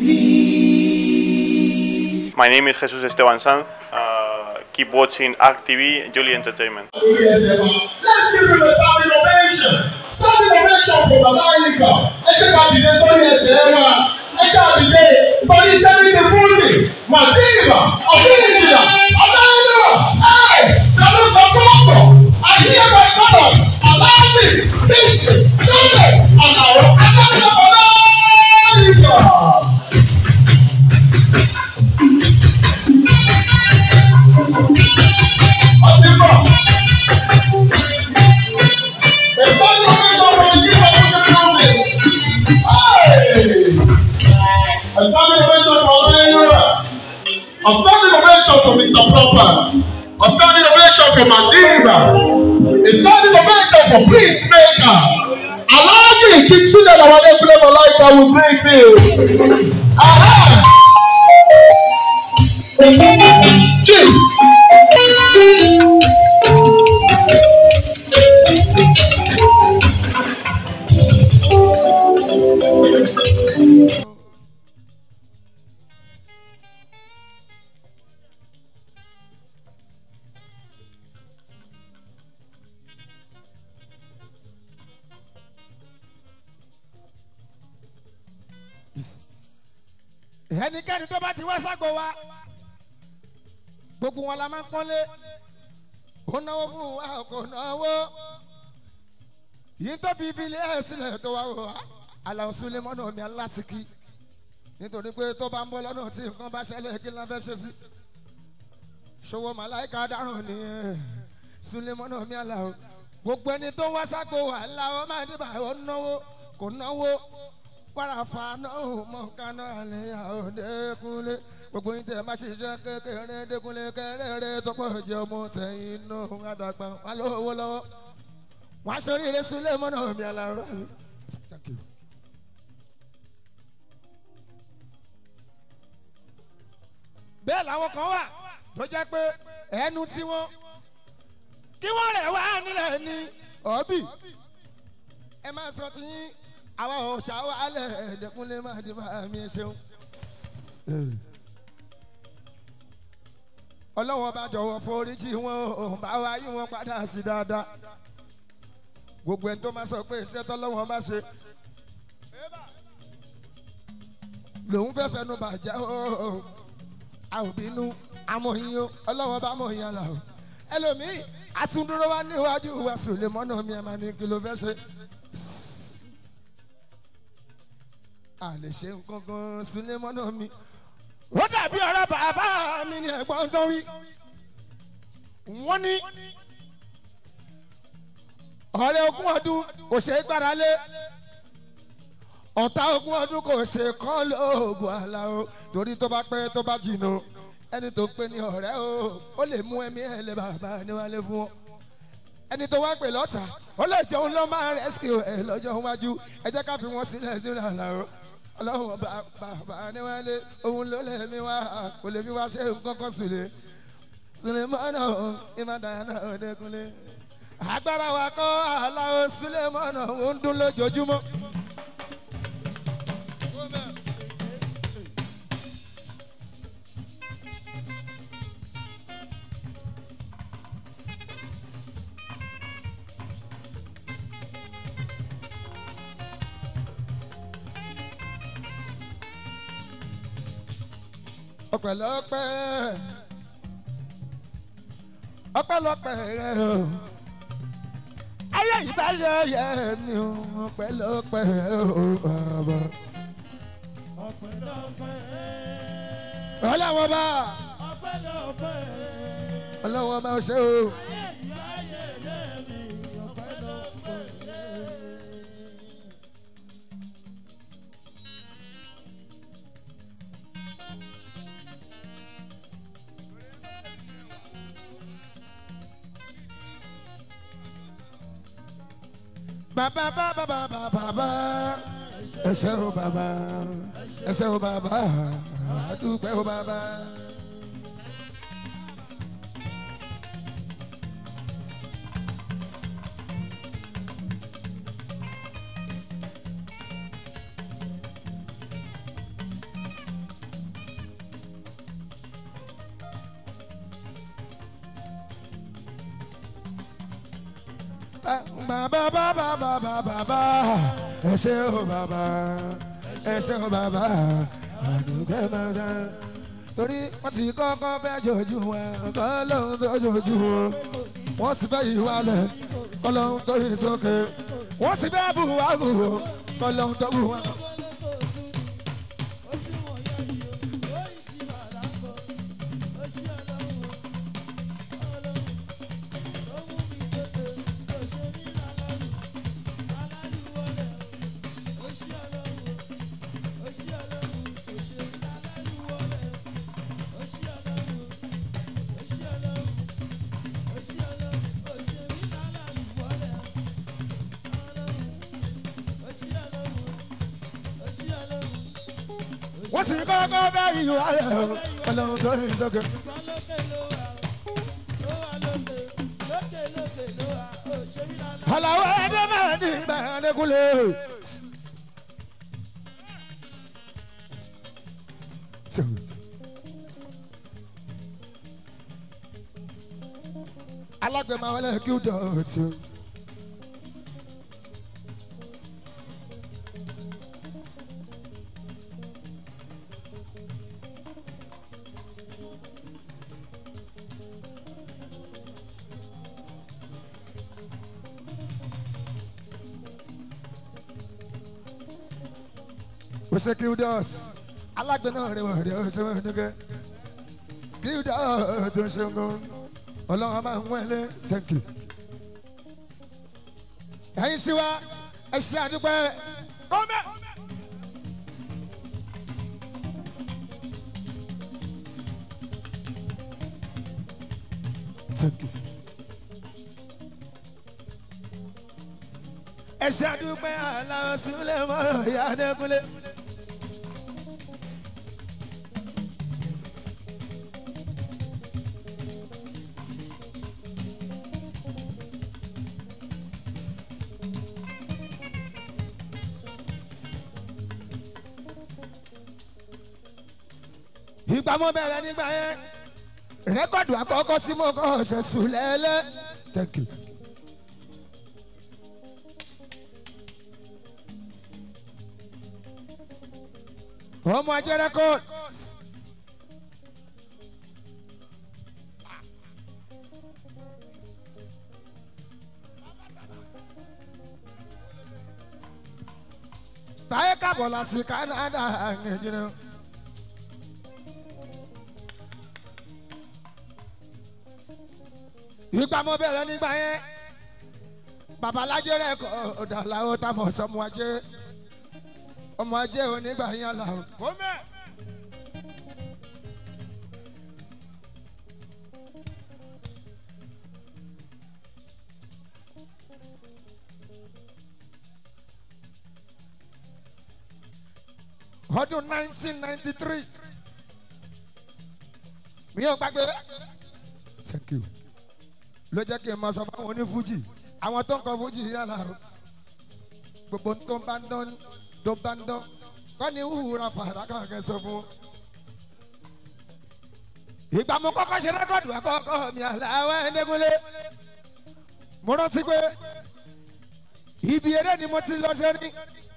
My name is Jesus Esteban Sanz. Uh, keep watching ARC TV, Jolly Entertainment. lórí ẹsẹ̀ wa. let's give him a standing ovation standing ovation for baba ayika ẹ jẹ́ ká dìde sórí ẹsẹ̀ wa ẹ jẹ́ ká dìde pẹ̀lú sẹ́mìtì fúnjì màdìbà ọ̀gbìnìjìlá ọ̀dáyẹ̀wà ẹ̀ lọ́dún sọ́kọ́ọ̀pọ̀ àyíyẹ̀bẹ̀ kọ́lọ̀ aláàbì bíkì sọ́dẹ̀ àkàrọ̀ akábíyẹ̀ baba ayika. ọtí bọ̀. It's not your mission for the people of the country. Hey! A standing ovation for Olayiwa. A standing ovation for Mr. Proper. A standing ovation for Madiba. A standing ovation for Peacemaker. Alhaji Kingsile Lawade Kulemo Laika will praise you. Aha! Chief. ẹnikẹ́ni tó bá ti wá ságo wa gbogbo wọn la máa ń pọ́nlé ó náwó fún wa kò náwó yìí tó fi fi ilé ẹ̀ sílẹ̀ tó wá wò wá aláwọ̀ súnlé mọ́nà mi alátìkí nítorí pé tó bá ń bọ́ lọ́nà tí nǹkan bá ṣẹlẹ̀ kí la fẹ́ ṣe sí ṣòwò màláìka dáràn ní súnlé mọ́nà mi aláwọ̀ gbogbo ẹni tó wá ságo wa aláwọ̀ máa dìbà ó náwó kò náwó wàràfà náà mọ̀kánná àlẹ́ àòdẹ́kunlé gbogbo yín tẹ̀ má ṣiṣẹ́ kékeré dẹ́kunlé kẹrẹ́rẹ́ tọ́pọ̀ jẹ́ ọmọ tẹ̀yìn náà àdàgbà wà lówó lọ́wọ́ wọ́n aṣọ oríire sílẹ̀ mọ́nà mi aláwọ̀ àmì. Thank you. bẹ́ẹ̀ làwọn kan wà tó jẹ́ pé ẹnu tí wọ́n kí wọ́n rẹ̀ wá nílẹ̀ ní ọ̀bì ẹ máa sọ ti yín àwa ò ṣàwálẹ̀ ẹ̀ẹ́dẹ́kunlé máa di bá mi ṣeun. ọlọ́wọ́n bá jọ̀wọ́ foríjì wọn ò bá wa yí wọn padà sí dáadáa gbogbo ẹni tó máa sọ pé iṣẹ́ tọ́lọ́wọ́n bá ṣe lòun fẹ́ fẹnu bàjẹ́ o a ò bínú amòyìn o ọlọ́wọ́n bá mòyìn àlà o ẹlòmíì àtúndúró wa níwájú wa sùlẹ̀ mọ́nà mi ẹ̀ máa ní kí ló fẹ́ ṣe. a lè ṣe nǹkan kan sílé mọ́nà mi. ó dàbí ọ̀rọ̀ bàbá mi ní ẹ̀gbọ́n tó wí. wọ́n ní ọ̀rẹ́ ogún ọdún kò ṣe é gbára lé ọ̀tá ogún ọdún kò ṣe kọ́ lóògùn àlà o torí tó bá pẹ́ tó bá jìnnà ẹni tó pé ní ọ̀rẹ́ o ó lè mú ẹ̀mí ẹ̀ lé bàbá níwálé fún ọ ẹni tó wá pè lọ́tà ó lè jẹun lọ́ máa rẹ́síkì ẹ̀ lọ́jọ́ iwájú ẹ jẹ́ ká fi wọ́n sílẹ̀ sínú àlà o ọlọ́run bàbá níwálé òun ló lè mi wá kò lè mi wá ṣe nǹkan kan sílẹ̀ sílẹ̀ mọ́nà ìmọ̀dáyàná ọ̀dẹ́kunlé agbára wa kọ́ aláwọ̀ sílẹ̀ mọ́nà ó ń dún lójoojúmọ́. ọpẹlọpẹ ọpẹlọpẹ rẹ o ayé yìí bá ṣe yẹ mi o ọpẹlọpẹ o bàbá. ọlọ́wọ́n bá ọlọ́wọ́n bá ṣe o. bàbá bàbá bàbá bàbá ẹsẹ o bàbá ẹsẹ o bàbá àdúgbò o bàbá. bàbá bàbá bàbá bàbá ẹ ṣe o bàbá ẹ ṣe o bàbá àdùkẹ́ bàbá torí wọ́n ti kọ́kọ́ fẹ́ jojú wọn kọ́ lóhun tó jojú wọn wọ́n sì fẹ́ yìí wálẹ̀ kọ́ lóhun tó yìí sókè wọ́n sì fẹ́ bù wá bù kọ́ lóhun tó bù wọn. wọ́n sì kọ́kọ́ fẹ́ yìí wálẹ̀ kọ́ lóhun tó yìí sókè. Àlàó ẹgbẹ́ máa ní ìgbàlẹ́kùnlé. Alágbèmọ̀ wọlé kí ó dọ̀tí. ó ṣe kí ó dọ̀tí. Alágbè náà rẹ̀ wọ̀ rẹ̀ ó ṣe wọ́n nígbẹ́. Kí ó dọ̀tí tó ṣe ń gan. Ọlọ́run máa ń wọlé thank you. Ẹ̀yin sí wa ẹ ṣe àdúpẹ́. Kọ́mẹ́. Thank you. ẹ ṣe àdúpẹ́ aláwọ̀ sílẹ̀ mọ́rọ̀ ìyá Adékúnlé. ìgbà mo bẹ̀rẹ̀ nígbà yẹn rẹ́kọ̀dù àkọ́kọ́ tí mo kọ́ ọ̀sẹ̀ sùn lẹ́lẹ́ thank you. ọmọ ajé rẹ́kọ̀dù. táyé kábọ̀ la sí Canada ẹ̀jìnà. ìgbà mo bẹ̀rẹ̀ nígbà yẹn babalájẹ rẹ̀ kọ́ ọ̀dàláwọ̀ táwọn sọmọ ajé ọmọ ajé onígbà yẹn là ó. kọ́mẹ́. ọdún nineteen ninety three mi ò gbàgbé thank you ló jẹ́ kí n máa sọ fáwọn onífújì àwọn tó ń kọ fújì yàrá o gbogbo tó bá ń dán tó bá ń dán kọ́ ni wúra fàdákà kẹ́ sọ fún. ìgbà mo kọ́kọ́ ṣe rẹ́kọ̀dù àkọ́kọ́ mi àlàáwẹ̀ ẹ̀ẹ́dẹ́gúnlé mo rántí pé ibi eré ni mo ti lọ ṣe rí.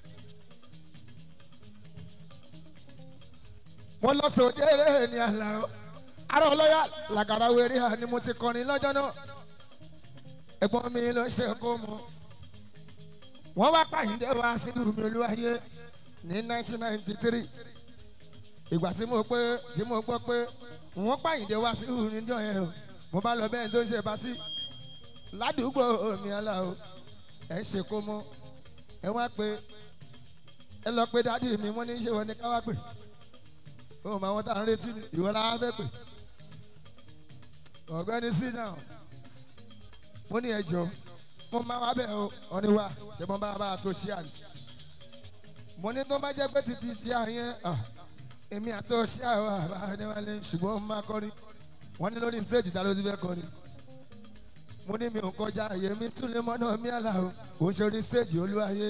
mo lọ sòdí eré ní àlàó ará ọlọ́yà làgàrà wẹ̀rí hà ni mo ti kọrin lọ́jọ́ náà ẹ̀gbọ́n mi ló ṣe kó mọ́ wọ́n wá pàyíndé wá sílùú mi olúwayé ní 1993 ìgbà tí mo pé tí mo gbọ́ pé wọ́n pàyíndé wá sílùú níjọ́ yẹn o mo bá lọ bẹ́ẹ̀ tó ń ṣe patí ládùúgbò omi ọlá o ẹ̀ ń ṣe kó mọ́ ẹ wá pé ẹ lọ pé dádì mi wọ́n ní ṣe wọ́n ní ká wá pè ó mọ àwọn tá à ń retí ni ìwọ la wá fẹ́ pè ọ̀gbẹ́ni sit down mo ní ẹjọ́ mo máa wá bẹ́ẹ̀ o wọ́n ní wá ṣe mo bá bá a tó ṣí àná mo ní tó bá jẹ́ pé títí ṣí àyẹn èmi àtọ́ ṣí àwọn àbá níwálé ṣùgbọ́n mo máa kọrin wọ́n ní lórí stage ta ló ti fẹ́ kọrin mo ní mi ò kọjá àyè mi tún lè mọ́nà mi àlà o kò ń ṣe orí stage olúwayé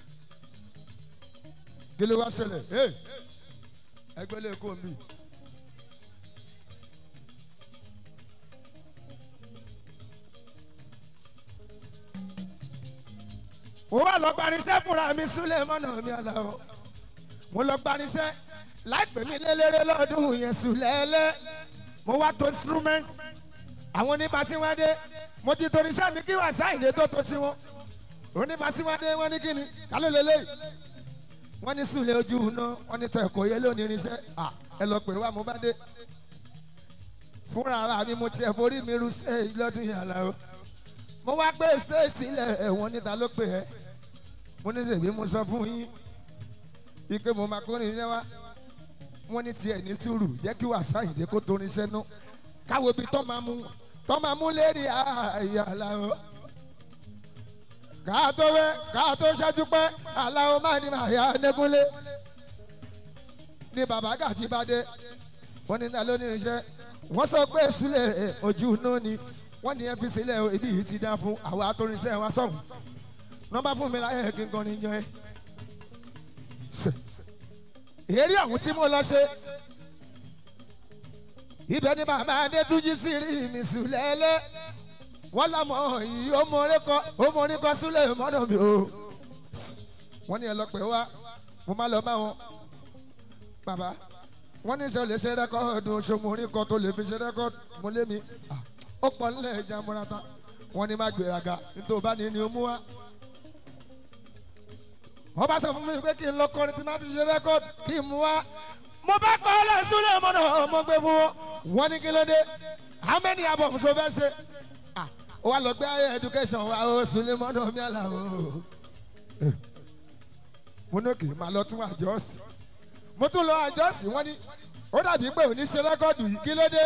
kí ló wá ṣẹlẹ̀ ẹgbẹ́ lè kó mi. ó wà lọ gbanisẹ́ fúnra mi súlẹ̀ mọ́nà mi àlàó mo lọ gbanisẹ́ láìpẹ́ mi lélẹ́rẹ́ lọ́dún yẹn súlẹ̀ẹ́lẹ́ mo wá tó instrument àwọn onímọ̀síwádé mo ti torí iṣẹ́ mi kí wà sáyìnlẹ̀ tó tó sí wọn onímọ̀síwádé wọ́n ní kíni ká ló lélẹ́yìí wọ́n ní súlẹ̀ ojú iná wọ́n ní tọ ẹ̀kọ́ yẹ lónìí irinṣẹ́ à ẹ lọ pè wá mo bá dé fúnra ara mi mo tiẹ̀ borí mi ru stage lọ́dún yàrá o mo wá gbé stage sílẹ̀ ẹ̀wọ̀n níta ló pè ẹ́ mo ní tèmi mo sọ fún yín ike mo máa kórin iṣẹ́ wá wọ́n ní tiẹ̀ ní sùúrù jẹ́ kí wàá sáyìndé kó torin iṣẹ́ nú káwo ibi tó máa mú tó máa mú lérí àyàlá o ká tó wẹ́ ká tó ṣẹ́jú pẹ́ aláwo máa ní màá nẹ́gúnlé ní bàbá gàtí bá dé wọ́n ní ta ló ní irinṣẹ́ wọ́n sọ pé sílẹ̀ ojú inú ni wọ́n ní ẹ fi sílẹ̀ o ibi yìí ti dá fún àwọn atóríṣẹ́ wa sọ̀hún nọ́mbà fún mi láyé kí n kàn ní yan ẹ. èrè ọ̀hún tí mo lọ ṣe ibẹ̀ ni bàbá adétúnjì sí rí mi sùlẹ̀ẹ́lẹ́ wọ́n lámọ̀ yìí ó mọ orí kọ́ ó mọ orí kọ́ sílẹ̀ mọ́nà mi o wọ́n ní ẹ lọ pè wá mo má lọ bá wọn bàbá wọ́n ní sọ lè ṣe rẹ́kọ́ọ̀dù ṣòmò orí kan tó lè fi ṣe rẹ́kọ́ọ̀dù mo lé mi ó pọ̀ nílẹ̀ ẹja múrata wọ́n ní má gbéraga nítorí bá ní ni ó mú wá. wọ́n bá sọ fún mi pé kí n lọ kọrin tí má fi ṣe rẹ́kọ́ọ̀dù kí n mú wá. mo bá kọ́ ọ́ lọ sílẹ̀ mọ́nà ọmọ gbé fún wọn. wọ́n ní kí ló dé how many albums ló fẹ́ ṣe. ó wá lọ gbé ayé education wa ó sílẹ̀ mọ́nà mi àlà o. mo ní kì í máa lọ tún àjọsìn mo tún lọ àjọsìn wọn ni ó dàbí pé òní ṣe rẹ́kọ́ọ̀dù yìí kí ló dé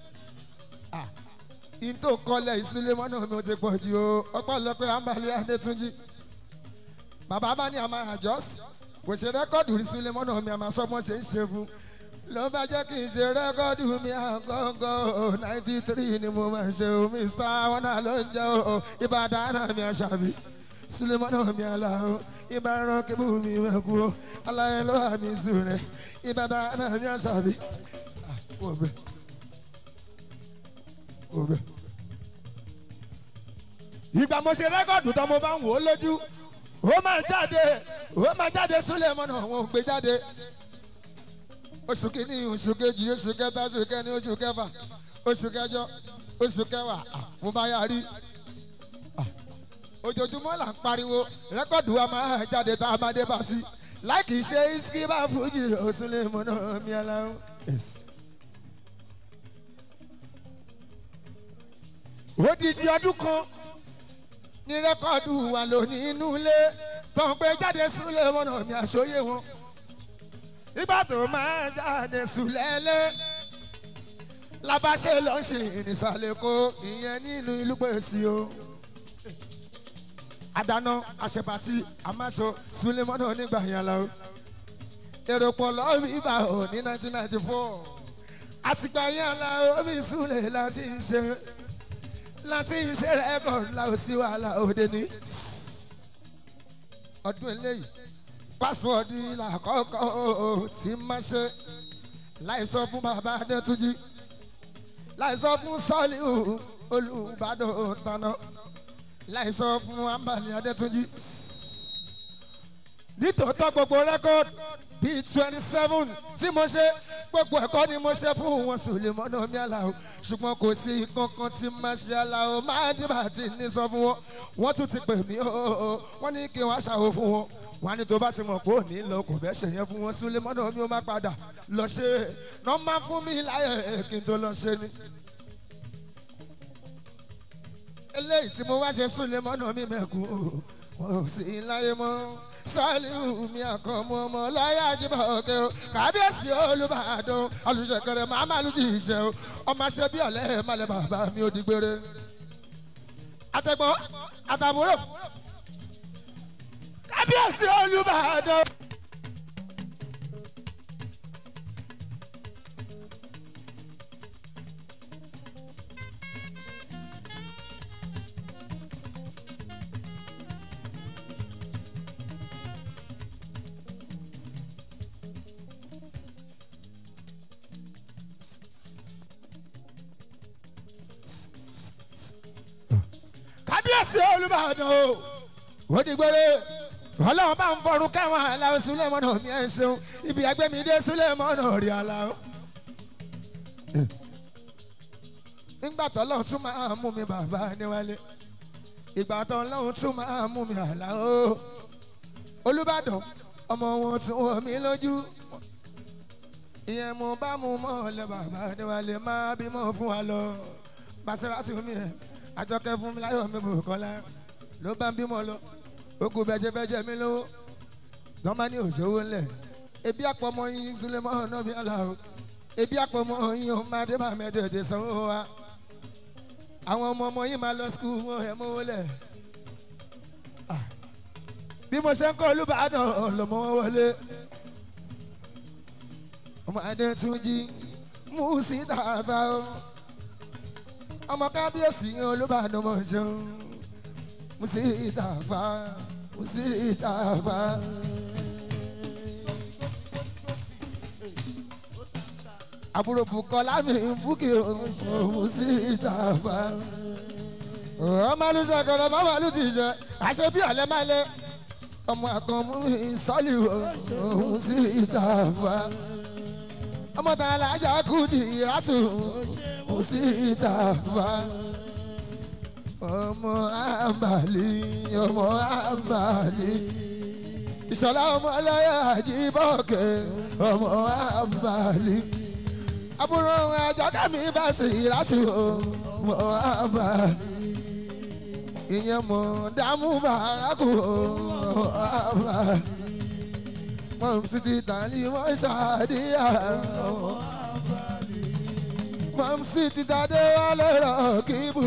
in tó kọlẹ̀ ìsílẹ̀ mọ́nà mi ò ti pọ̀ jù o ọpọlọpẹ àǹbálẹ̀ adétúnjì bàbá bá ní àmà àjọsìn kò ṣe rẹ́kọ́ọ̀dù ìsílẹ̀ mọ́nà mi àmà sọ́mọ́ ṣe ń ṣe fún ló bá jẹ́ kí n ṣe rẹ́kọ́ọ̀dù mi àgọ́gọ́ ninety three ni mo máa ṣe omi sáwọn náà ló ń jẹ́ o ìbàdàn náà mi àṣàbí sílẹ̀ mọ́nà mi àlà o ìbára kébù mi mẹ́kú o aláyẹ ló wà mí sùn rẹ̀ ìbàdàn náà mi àṣàbí wọ́n bẹ́ẹ̀ òbẹ. ìgbà mo ṣe rẹ́kọ̀dù tán mo bá ń wò ó lójú ó máa jáde ó máa jáde súnlẹ̀ mọ́nà àwọn ògbé jáde. oṣù kìíní oṣù kejì oṣù kẹta oṣù kẹni oṣù kẹfà oṣù kẹjọ oṣù kẹwàá mo bá yà rí. ojoojúmọ́ là ń pariwo rẹ́kọ̀dù wa máa jáde tá a máa dé bá sí láì kìí ṣe iskiba fújì òsúnlẹ̀ mọ́nà mi aláwọ̀. Yes. odidi ọdún kan ní rẹ́kọ̀dù wà lónìí inú ilé tó ń gbé jáde súlẹ̀ mọ́nà mi àṣọyé wọn ìgbà tó máa jáde súlẹ̀lẹ̀ labáṣe lọ ṣe ìrìnsàlẹ̀ kó ìyẹn nínú ìlú pèsè o àdáná àṣepàtì àmàṣọ súlẹ̀ mọ́nà nígbà yẹn lọ èrò pọ̀ lọ́ọ̀bì ibà ò ní nineteen ninety four àtìgbà yẹn la omi súlẹ̀ láti ṣe láti ṣe rẹ́kọ̀d láò sí wàhálà òde ní. ọdún eléyìí pásíwọ́ọ̀dù ilà àkọ́kọ́ tí má ṣe láì sọ fún bàbá adétúnjì láì sọ fún sọ́ọ̀lì olùbàdàn tànà láì sọ fún ambali adétúnjì. nítòótọ́ gbogbo rẹ́kọ̀d bíi twenty seven tí mo ṣe gbogbo ẹ̀kọ́ ni mo ṣe fún wọn sùlẹ̀mọ́nà mi àlàó ṣùgbọ́n kò sí kankan tí máa ṣe àlàó máa dìbà tí ní sọ fún wọn wọ́n tún ti pè mí o wọ́n ní kí wọ́n ṣàwò fún wọn wọ́n á ní tó bá ti mọ̀ pé òní lọ kò bẹ́ẹ̀ ṣe yẹn fún wọn sùlẹ̀mọ́nà mi ó má padà lọ ṣe náà má fún mi láyè kí n tó lọ ṣe ni. eléyìí tí mo wá ṣe sùlẹ̀mọ́nà mi mẹ́kù wọn ò sí láyé mọ́ saliu mi àkànmọ́ ọmọ láyé àjẹbọ òkè o kábíyèsí olùbàdàn olùṣèkèrè màmá lùjì ìṣe o ọmọ ṣe bí ọ̀lẹ́ malẹ̀ bàbá mi ò di gbére. àtẹ̀gbọ́n àtàbúrò kábíyèsí olùbàdàn. kábíyèsí olùbàdàn o ó di gbére ọlọ́run bá ń fọrún kẹwọn aláwọ̀ sulemọ́nà mi ẹ̀ ṣeun ibi ẹgbẹ́ mi dé sulemọ́nà rí aláwọ̀. nígbà tó lọ́run tún máa mú mi bàbá níwálé ìgbà tó lọ́run tún máa mú mi aláwọ̀ olùbàdàn ọmọ wọn tún wọ mí lójú ìyẹn mo bá mu mọ́ ọ̀lẹ́ bàbá níwálé máa bímọ fún wa lọ Basiratu mi ẹ̀ àjọkẹ́ fún mi láyọ̀ mi bò kọ́lá ló bá ń bímọ lọ ogun bẹ́jẹ́bẹ́jẹ́ mi lówó lọ́mọ ní òṣòwò ńlẹ̀ ebi àpọ̀mọ́ yín Sulemọ́ náà mi àlà o ebi àpọ̀mọ́ yín o máa dé máa mẹ́tẹ̀ẹ̀dẹ̀ sanwó wa àwọn ọmọ ọmọ yín máa lọ skul wọn ẹ̀ mọ́wó lẹ̀ bí mo ṣe ń kọ́ Olúbàdàn lọ́mọ wọlé ọmọ Adétúnjí mú sí tàbá o ọmọ kábíyèsí Olúbàdàn mọ̀ ṣeun mú sí tàbá mú sí tàbá. àbúrò Bùkọ́lá mi ń búkì mú sí tàbá. ọmọ alùsọ kọlọ bá wà lùtì jẹ àṣẹ bí ọ̀lẹ́ máa lé ọmọ àkànmú ìsọ́lì òun sí tàbá ọmọ tàn alájà kùdì ìrátù kò sí ìtàfà ọmọ àbàlí ọmọ àbàlí ìṣọ̀lá ọmọ ẹlẹ́yà àjíbọ̀kẹ́ ọmọ àbàlí àbúrò àjọkẹ́mi bá sì ìrátù ọmọ àbàlí ìyẹn mọ̀ dààmú bàrákù ọmọ àbàlí mọ̀m sí ti tàlí wọ́n ṣàdíyà. mọ̀m sí ti tàdé wálé rọ̀ kíbù.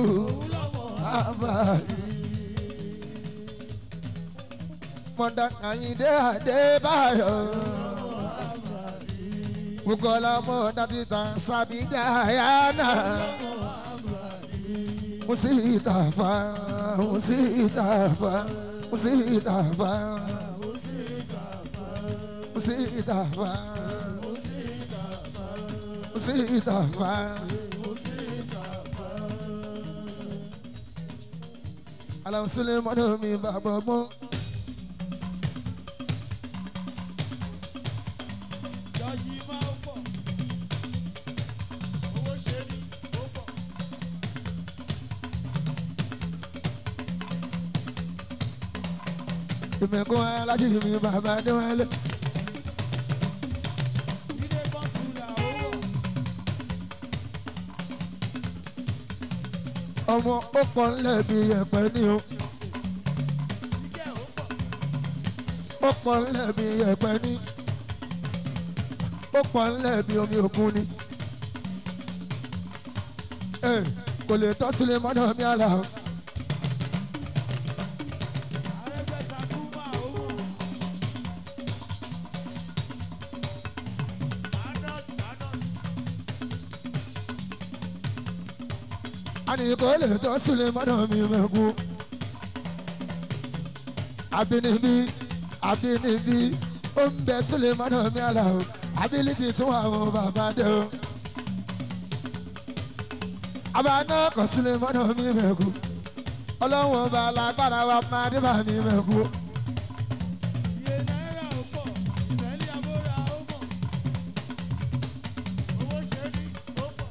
mọ̀dà Àyìndé Adébáyọ̀. Bukola mọ̀dà ti tàn sábì Dayana. Musitafa, Musitafa, Musitafa. Musitafa Musitafa Alam Suleiman mi bàbá gbọ́n. Jọ́jí máa ń pọ̀. Owó ṣe ni ó pọ̀. Ìmẹ̀kún alájí mi bàbá Adéwálé. Ilé kọ́nsúlà ó wọ̀. Ọmọ ó pọ̀ ńlẹ̀ bí ẹ̀pẹ́ ní o. Sígẹ̀ ó pọ̀. Ó pọ̀ ńlẹ̀ bí ẹ̀pẹ́ ní. Ó pọ̀ ńlẹ̀ bí omi òkun ni. Ẹ kò lè tọ́ sílé mọ́nà mi àlà o. Arẹ́gbẹ́sàkúmà ó wọ̀. Arnold Arnold. Àní kò lè tọ́ sílé mọ́nà mi mẹ́kú. Àbínibí àbínibí ó ń bẹ sílé mọ́nà mi àlà o. Ability tún àwọn bàbá dé o. Àbáná kò sílé mọ́nà mi mẹ́kú. Ọlọ́wọ́n ọba alágbára wa máa dé bá mi mẹ́kú. Iye náírà ó pọ̀. Ìtẹ́lẹ̀ àbúrà ó pọ̀. Owó ṣe ni ó pọ̀.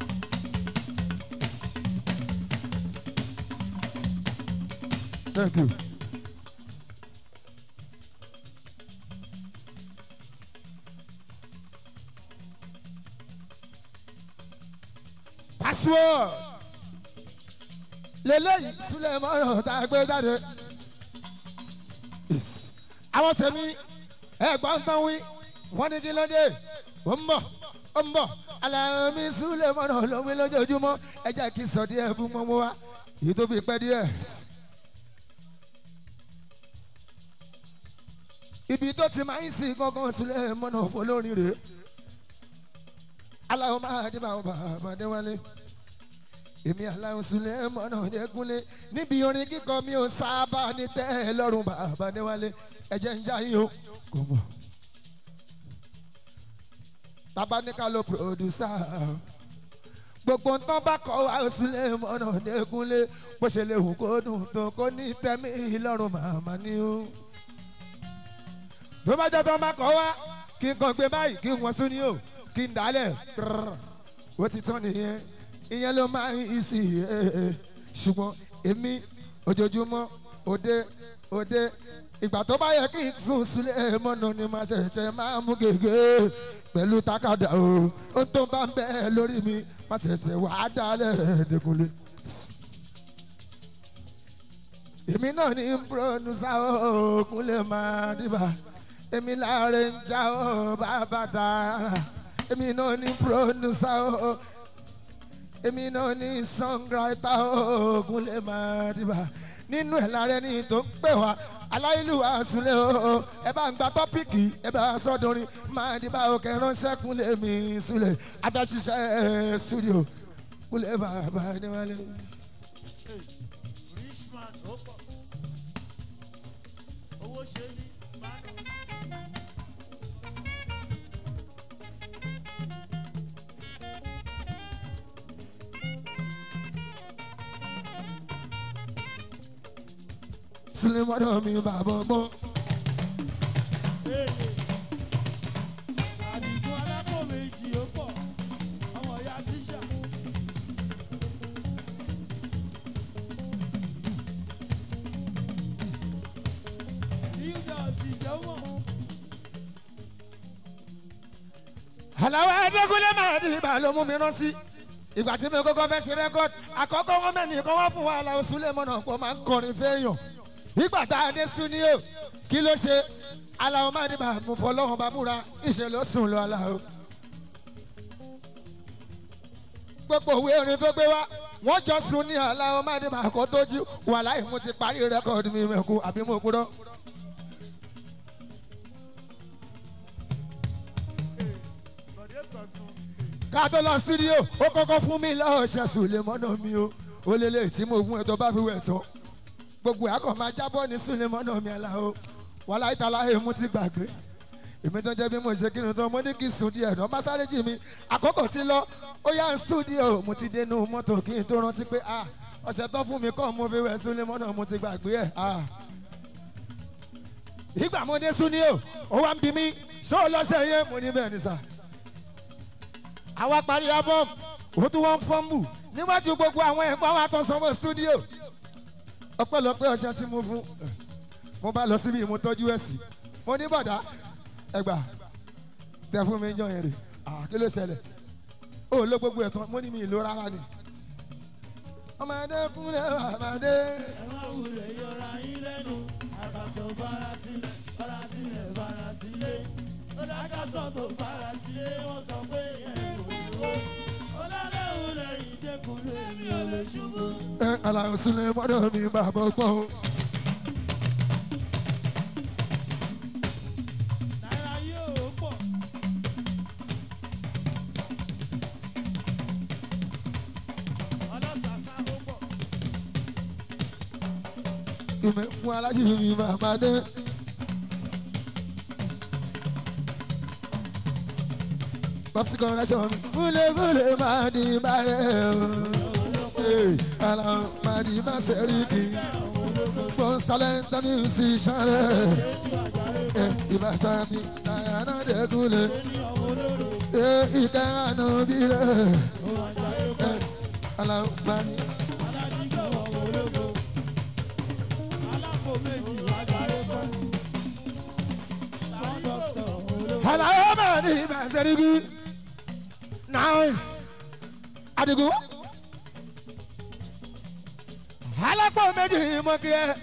Thank you. Password. Lélẹ́yìí Súlẹ̀ mọ́rọ̀ tá a gbé jáde. Yes. Àwọn tèmi ẹ̀gbọ́n tán wí, wọ́n ní kí ló dé? Ó ń bọ̀, ó ń bọ̀. Àlàmì Súlẹ̀ mọ́rọ̀ ló wí lójoojúmọ́. Ẹ jẹ́ kí n sọ díẹ̀ fún mọ́mọ́ wa. Èyí tó fi pẹ́ díẹ̀. ibi tó ti máa ń sin gangan sílẹ̀ mọ́nà fọlọ́rin rèé aláwọ̀ máa dé báwọn bàbá déwálé èmi aláwọ̀ sílẹ̀ mọ́nà dẹ́kunlé níbi orin kíkọ mi ò sábà ní tẹ́ ẹ lọ́rùn bàbá déwálé ẹ̀jẹ̀ ń já yín o kò mọ̀ bàbá ní ká ló pòdùsà gbogbo nǹkan bá kọ́ wa sílẹ̀ mọ́nà dẹ́kunlé bó ṣe lè hù kó dùn tó kó ní tẹ́mí lọ́rùn màmá ni ó. tó bá jẹ́ tó bá kọ́ wa kí n kàn gbé báyìí kí n wọ́n sún ní o kí n dálẹ̀ prrr, ó ti tán nìyẹn ìyẹn ló máa ń ìsì ṣùgbọ́n èmi ojoojúmọ́ òde òde ìgbà tó bá yẹ kí n sùn sílẹ̀ mọ́nà ni màá ṣẹ̀ṣẹ̀ máa mú gègé pẹ̀lú takada o ó tó bá ń bẹ́ẹ̀ lórí mi má ṣẹ̀ṣẹ̀ wà á dálẹ̀ dẹ́kunlé. èmi náà ní púrọ́nùsá òògùn lè máa dìbà èmi láàrin ń já ọ bàbá dára èmi náà ní púrọ́nùsá o èmi náà ní sọ́ngráìtà òògùn lè máa dìbà nínú ẹ̀ lára ẹni tó ń pè wá aláìlúwa súnlẹ̀ o ẹ bá ń gba tọ́pìkì ẹ bá sọ́dọ̀rin máa dìbà òkè ránṣẹ́ kúnlẹ̀ mi súnlẹ̀ abẹ́ṣiṣẹ́ studio kúnlẹ̀ bàbá níwájú. richman ó pọ̀ owó ṣe ní ìbàdàn. súnlẹ̀ mọ́dọ̀ mi bàbá ọgbọ́n. èlé àdìgún alápò méjì ó pọ̀ ọmọ ìyá tíṣà. yíyá ti jẹ́wọ́. àlàwọ̀ ẹ̀ẹ́dẹ́gúnlé máa di ibà ló mú mi rán sí. ìgbà tí mi kọ́kọ́ fẹ́ ṣe rẹ́kọ́d àkọ́kọ́ wọn mẹ́ni kan wá fún wa àlàó súnlẹ̀ mọ́nà pọ̀ máa ń kọrin fẹ́yàn. ìgbà tá a dé súníò kí ló ṣe àlàó máa di ibà mú fọlọ́hàn bá múra ìṣe ló sùn lọ àlàó. gbogbo òwe orin tó gbé wá wọ́n jọ sùn ní àlàó máa di ibà kó tó jí wàláì mo ti parí rẹ́kọ́d mi mẹ́kú àbí mo kúrọ́. bọ̀dé tọ̀tún. ká tó lọ sídíò ó kọ́kọ́ fún mi lọ́ọ̀ṣẹ̀ sùlẹ̀ mọ́nà mi o ó lélẹ̀ tí mo fún ẹ tó bá fi wẹ̀ tán gbogbo àkọ́ máa jábọ́ ní sùlẹ̀ mọ́nà mi àlà o wàhálà ìtàlá èmú ti gbàgbé èmi tó jẹ́ bí mo ṣe kírun tán mo ní kí sùn díẹ̀ náà másáré jì mí àkókò ti lọ ó yá ń stúdíò mo ti dénú mọ́tò kí n tó rántí pé ah ọ̀sẹ̀ tán fún mi kọ́ mo fi wẹ̀ sùlẹ̀ mọ́nà mo ti gbàgbé ẹ̀ ah ìgbà mo dé stúdíò ó wá ń bi mí ṣé o lọ́sẹ̀ yẹn mo ní bẹ́ẹ̀ ni sà àwa parí album ó tún wọ́n fọ́nbù níwájú gbogbo àwọn ẹ̀gbọ́n wa tó sanwó studio ọpẹ́lọpẹ́ ọṣẹ tí mo fún mo bá lọ síbi mo tọ́jú ẹ̀ sí mo ní bọ̀dá ẹgbà tẹ fún mi jọ yẹn rè kí ló ṣẹlẹ̀ ó ló gbogbo ẹ̀ tán mo ní mi ìlú rárá ni ọmọdé kúnlẹ̀ ọmọdé ẹ má wulẹ̀ yọra yín lẹ́nu àkàsọ̀ faratilẹ̀ faratilẹ̀ faratilẹ̀ ó dákàsọ̀ tó faratilẹ̀ wọ́n sọ pé ẹ̀ kò lówó ó lálẹ́ òun lẹ́yìn dẹ́kunlé mi ò lè ṣubú. ẹ aláwọ̀ sílẹ̀ mọ́dọ̀ mi bàbá ọgbọ́n o. náírà yóò pọ̀ ọlọ́sàsá ó pọ̀ ìmọ̀ fún alájí mi bàbá dé. Popsi connection mi. Kúlẹ̀ kúlẹ̀ máa di bàrẹ̀ o. Ee, Àlọ́ máa di má sẹ́ríkì. Most talented musician rẹ̀. Ẹ ìbáṣà mi náírà náà dé kúlẹ̀. Ee, ìkẹ́ àná bí rẹ̀. Ẹ Àlọ́ máa di. aládìgbò ọmọ ológo alápò méjì agbára pọ̀ sọ́dọ̀tọ̀ ọmọ ológo. Àlọ́ máa di má sẹ́ríkì. Nice. Adigun. alápò méjì mọ kí ẹ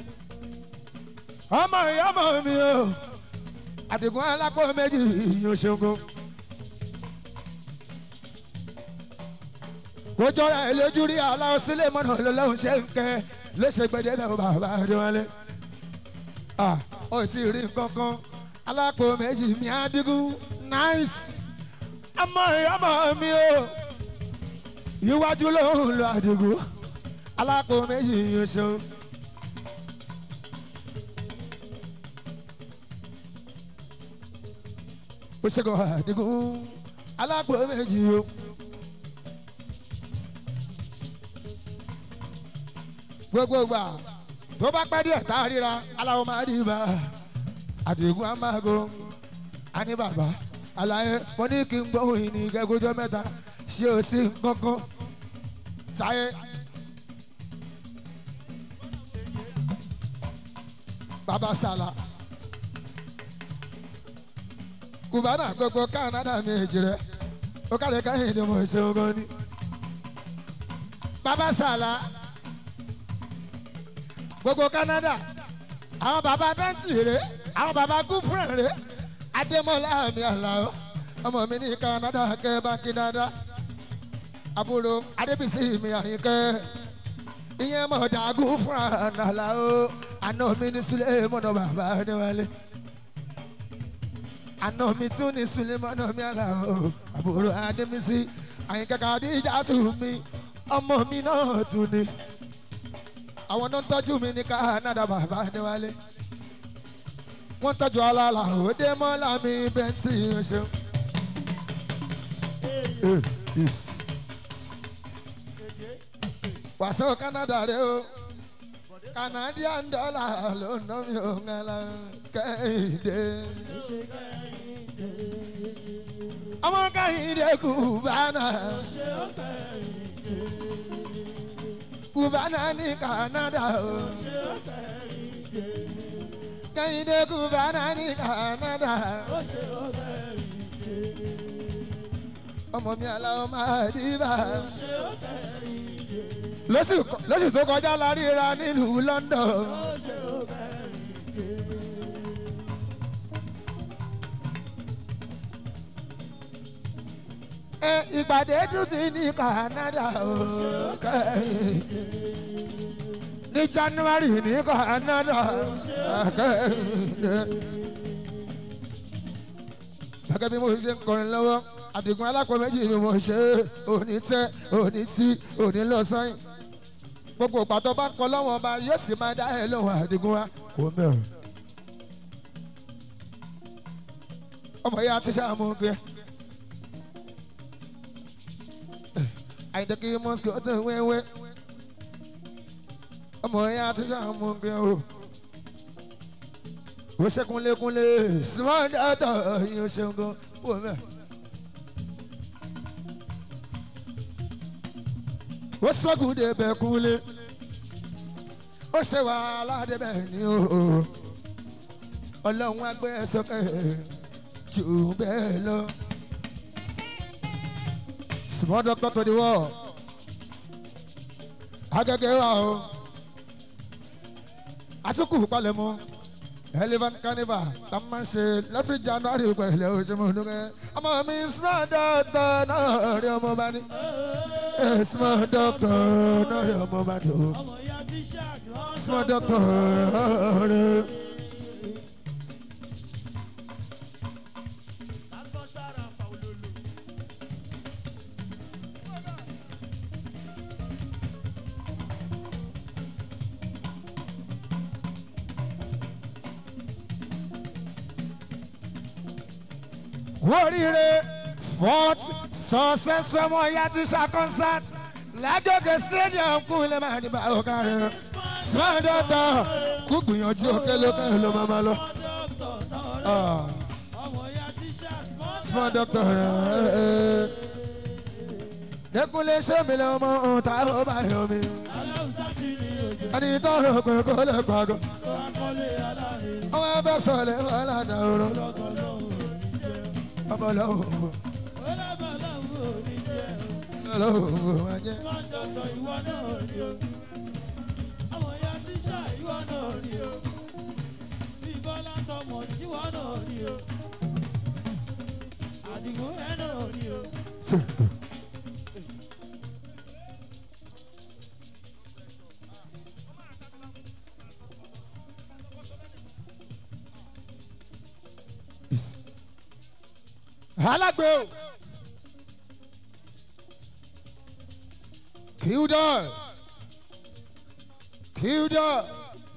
ọmọ ìyá ọmọ mi o àdìgún alápò méjì yóò ṣogun. kó jọra ẹ lójú rí aláwọ sílé mọ́nà lọ́lọ́run ṣe ń kẹ́ ló ṣe gbẹdẹ́ náà bàbá adéwálé. ah ó ti rí nǹkan kan alápò méjì mi àdìgún nice ọmọ ìyá ọmọ mi o iwájú ló ń lọ àdìgún alápò méjì yóò ṣe. ó ṣe kọ́ àdìgún alápò méjì o gbogbo gbà tó bá pẹ́ díẹ̀ tá a ríra aláwọ̀ máa dì bá àdìgún amágo àní bàbá àlàyé mo ní kí n gbóhùn ìní kẹkọjọ mẹ́ta ṣé o sí nǹkankan sáyé. bàbá sàlà kùbánà gbogbo kánádà méjì rẹ ó kàlẹ́ káyìn ni mo ṣe ogun ni. bàbá sàlà gbogbo kánádà àwọn bàbá bentley rè àwọn bàbá gúfúrẹ̀ rè adémọlá mi àlàó ọmọ mi ní kánádà kẹ́ báńkì dáadáa àbúrò adébísí mi àyíkẹ́ ìyẹn mọ̀ dàgú fún àlàó àná mi ní sílẹ̀ mọ̀nà bàbá níwálé àná mi tún ní sílẹ̀ mọ̀nà mi àlàó àbúrò adébísí àyíkẹ́ kàdíjà tù mí ọmọ mi náà tún ní àwọn náà ń tọ́jú mi ní kánádà bàbá níwálé wọ́n tọ́jú alála òde mọ́lá mi bẹ́ńtì ṣeun. wàsó Canada rẹ o Canadian dollar ló ná mi ò ń ala kẹ́hìndé. ọmọ kẹ́hìndé kùbánà kùbánà ní Canada o kẹ́hìndé kùbánà ní Canada ọmọ mi aláwọ̀ máa dìbà lóṣù lóṣù tó kọjá la ríra nílùú London. ẹ ìpàdé dúdú ní Canada ó kẹ́yìn ní January ní Canada kẹ́yìn gẹ́gẹ́ bí mo ṣe ń kọrin lọ́wọ́ àdìgún alápò méjì ni mo ṣe òní tẹ òní tí òní lọ sẹ́yìn gbogbo pàtó bá kọ lọ́wọ́n ọba yóò sì máa dá ẹ lọ́wọ́ àdìgún wa kò mẹ́rin. ọmọ yẹn àti sàmú gbé àyìndé kí mọ́sìkì ó tẹ̀ wéwé ọmọ yẹn àti sàmú gbé o wọ́n ṣe kúnlékúnlé small data yóò ṣe ń gan wọ́n mẹ́rin. ó sọ́gun débẹ̀ kúlé ó ṣe wàhálà débẹ̀ ní o ọlọ́run agbẹ́ sókè jù bẹ́ẹ̀ lọ. small doctor to the world agẹ́gẹ́ wa o àtúkù palẹ̀mọ́ elephant carnival tá a máa ń ṣe lẹ́fì january pẹ̀lẹ́ ojúmọ́ ọdún ọmọ mi small doctor náà rí ọmọ bá ní small doctor náà rí ọmọ bá ní o ọmọ ìyá tí ṣáàkì small doctor rí. lásán sára fà olólo. oríire fourth successful ọmọ ìyá ti ṣá concert lájọkẹ stadium kún lè máa ní báwo kárí small doctor kú gbìyànjú òkè lókè ló máa ma lọ. dókítà náà Ah, ọmọ ìyá tí ṣáàkì small doctor rẹ̀ dẹkùnlé sẹ́mi lè mọ ohun tá a bá yọ mi. aláwùsá ti ní òjò ẹni tó rò pé kó lè pàgọ́ tó akọ́lé aláàrin ọmọ ẹgbẹ́ sọ̀lẹ̀ wọn ládàá oró lọ́kọ̀ lọ́hùn òní jẹ́ ọmọ lọ́wọ́ ó lábà láwùn òní jẹ́ lọ́wọ́ wọn jẹ́. wọ́n dọ̀tọ̀ ìwọ náà ni o ọmọ ìyá tí ṣá ìwọ náà ni o bí bọ́lá tọmọ síwọ náà ni o àdìgún ẹ náà ni o. alágbé o kildor kildor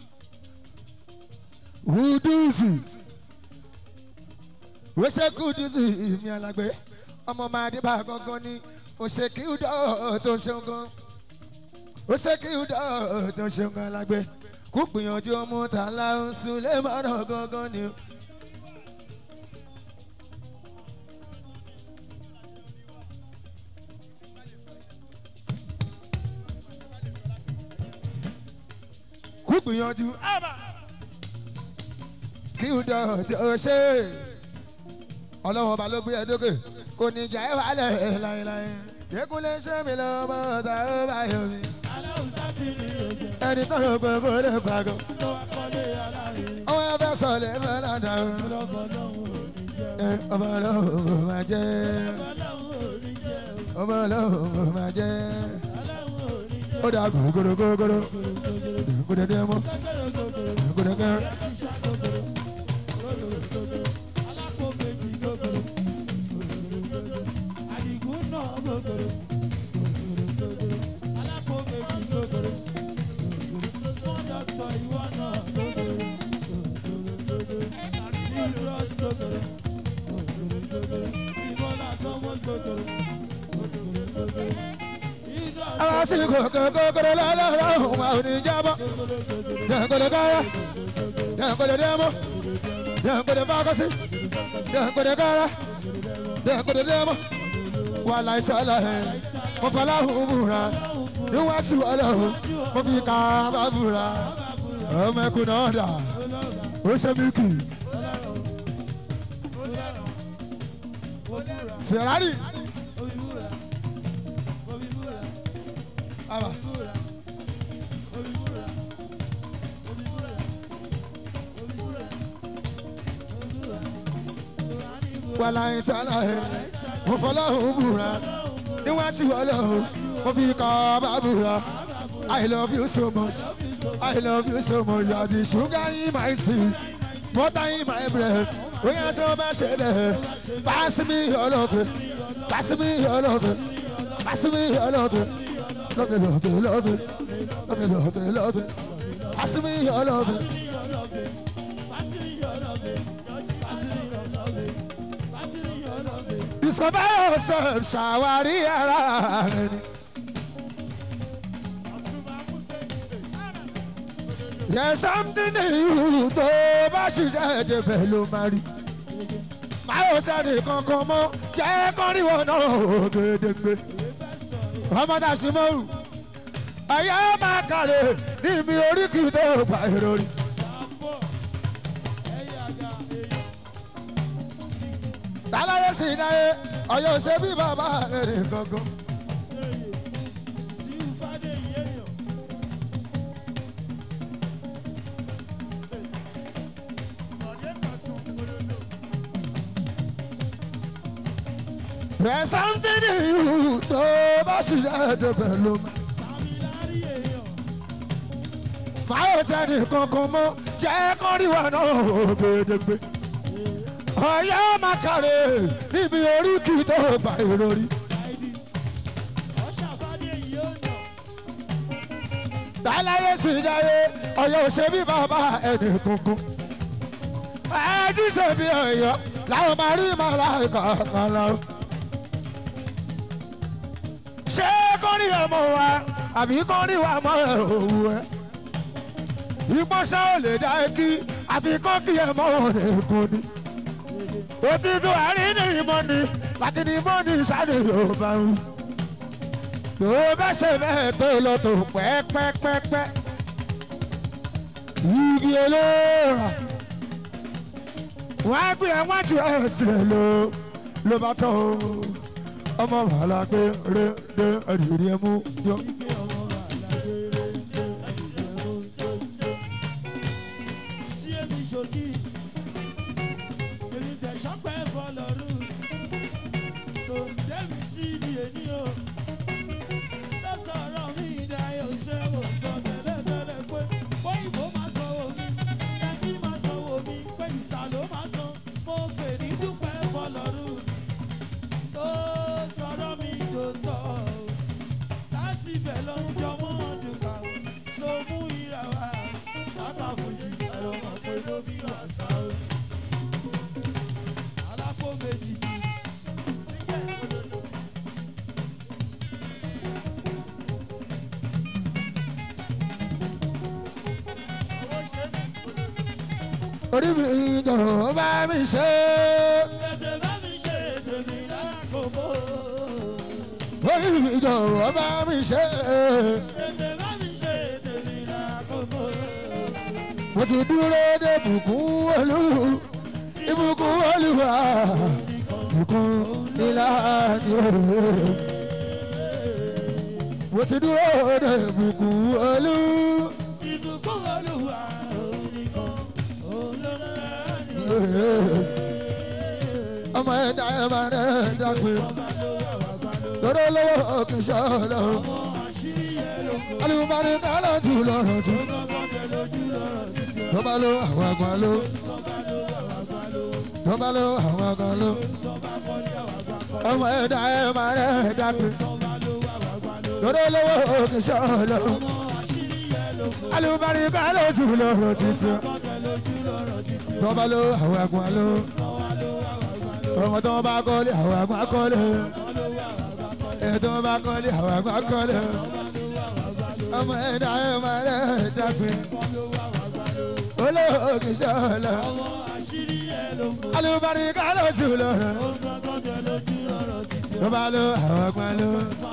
wuduzi wọ́sẹ̀ kuduzi mi alágbé ọmọ máa dé bá gangan ni òṣè kildor tó ń ṣeun gan ó ṣe kí ó dá tó ṣe ń kan lágbé kó gbìyànjú ọmọ tá a la ń sun lé mọ́nà gangan ni. kó gbìyànjú kí ó dá tó ṣe ọlọ́wọ́n ọba ló gbé ẹ dókè kò ní jà ẹ́ wálẹ̀ láéláé yẹ́kúnlé ṣé mi lọ́mọ tá ó bá yọ mi aláwùsá ti ní oúnjẹ ẹni tó lọ pé kó lè pàgọ́. tó wá kọ́lé alárinrin ọmọ yẹn fẹ́ sọ lè fẹ́ ládà o. lọ́bọ̀ lọ́hùn ò ní jẹ́ ẹ ọmọ ọlọ́run kò máa jẹ́ o lọ́hùn ò ní jẹ́ o ọmọ ọlọ́run kò máa jẹ́. lọ́hùn ò ní jẹ́ ó dà gògòrò gògòrò gògòrò dé mọ́ o gògòrò kẹrin. ṣíṣá gògòrò gògòrò gògòrò alápò méjì gògòrò gògòrò gògòrò àdìgún náà gògòrò gògòrò gògòrò alápò méjì gògòrò gògòrò small doctor ìwọ náà gògòrò gògòrò gògòrò serious gògòrò gògòrò gògòrò ìbọlá sọmọs gògòrò gògòrò gògòrò àwọn sì gògòrò gògòrò lọ́lọ́run wa ò ní jábọ́. dẹ̀gòdè káyà dẹ̀gòdè dé mọ́ dẹ̀gòdè fákọ́sí dẹ̀gòdè káyà dẹ̀gòdè dé mọ́. wà láìsàlà ẹ̀ mo fọláhùn búra níwájú ọlọ́run mo fi kàábà búra ọmọ ẹkùn náà dà ó ṣe mí kì í. Ferrari. Aba. Wàlá ìtàlá ẹ̀, mo fọlọ́hún búra, níwájú ọlọ́run, mo fi kọ́ bá búra. I love you so much, I love you so much, you are the sugar in my tea, butter in my bread. Oya sọ bá ṣe bẹ́ẹ̀, pass me your love, pass me your love, pass me your love, love, love, love, love, love, love, pass me your love. Discover yourself, ṣàwárí ara rẹ ni. There's something in you tó bá ṣiṣẹ́ débẹ̀ ló máa rí. Báwo sẹ́ni kankan mọ́ jẹ́ kọ́ríwọ̀ náà ògèdègbè. Ọmọdé àṣìmọ́rù. Ẹ̀yẹ́ máa kàlẹ̀ níbi oríkì tó gbà èrò rí. Dáláyé sì dáyé, ọ̀yọ́ ṣe bí bàbá rẹ̀ ní gangan. There's something in you tó bá ṣiṣẹ́ débẹ̀ ló máa. Máa ò sẹ́ni kankan mọ́ jẹ́ kọ́ríwá náà ògèdègbè. Ọ̀yọ́ máa kàrè níbi oríkì tó gbà èrò rí. Dáláyé sì dáyé, ọ̀yọ́ ò ṣe bí bàbá ẹnì kankan. Ẹ ti ṣe bí ọ̀yọ́ làwọn máa rí màláìka kan lọ. Ṣé kọ́rí ọmọ wa àbí kọ́rí wa mọ́ ẹ̀ òwú ẹ̀? Ìpọ́nṣẹ́ ò lè dá kí àfi kọ́ kí ẹ mọ́ òun èkó ni. Òtítù àárín ní ìmọ̀ ni lákìní mọ́ ní sáré yóò bá wí. Tó bẹ́ ṣe bẹ́ẹ̀ tó lọ tó pẹ́pẹ́pẹ́pẹ́. Igi olóòrà. Wọ́n á gbé ẹ wọ́n ju ẹsẹ̀ lọ ló bá tán o. Ọmọ wàhálà pé ré dé ẹ̀rìrì ẹ̀ mú yọ. sí èmi ṣòkì èmi tẹ̀ sọ́pẹ́ fọlọ́rù tó ń dẹ́mi sí ibi èní o ló sọ̀rọ̀ mi ìdáyọ̀ ṣé mo sọ tẹ́lẹ̀tẹ́lẹ̀ pé bóyìnbó máa sanwó mi ẹbí máa sanwó mi pé ìta ló máa san mo fè ní dúpẹ́ fọlọ́rù tó sọ̀rọ̀ mi tó tọ̀ o láti ibẹ̀ ló ń jọmọ́ dùkà so mú ìrà wá látàfojú ẹ̀rọ mọ̀ pé ló bí wàsá o. alápò méjì sígẹ̀ òdodo orí mi jọ̀wọ́ bá mi ṣe Tètè bá mi ṣe tèmi lákòókò. orí mi jọ̀wọ́ bá mi ṣe Tètè bá mi ṣe tèmi lákòókò. mo ti dúró de bùkún olú ìbùkún olúwa ìbùkún níláàdì òye mo ti dúró de bùkún olú Ìbùkún Olúwa òun nìkan òun ló lẹ́nu. òye ọmọ ẹ̀dá ẹ̀ máa rẹ̀ dàgbé lọ́dọ̀ lọ́wọ́ kì í ṣe ọlọ́run Àṣírí ẹ̀ ló kọ́. alùpàdé kálọ̀ jù lọ́rọ̀ jù Gbọ́ngàn lójú lọ́rọ̀ títí. tọ́ba ló àwọn àgbà ló tọ́ba ló àwọn àgbà ló ọmọ ẹ̀dá ẹ̀ máa rẹ̀ dàgbé lọ́dọ̀ lọ́wọ́ kì í ṣe ọlọ́run alùpàdé kálọ̀ jù lọ́rọ̀ títí tọ́ba ló àwọn àgbà ló ọmọ tó bá kọ́lé àwọn àgbà kọ́lé ètò bá kọ́lé àwọn àgbà kọ́lé ọmọ ẹ̀dá ẹ̀ máa rẹ̀ dàgbé olóògì sọ̀lọ̀ Àṣírí ẹ̀ ló kọ́. alùpàdé kálọ̀ jù lọ́rọ̀ Gbọ́ngàn lójú lọ́rọ̀ títí. tọ́ba ló àwọn àgbà ló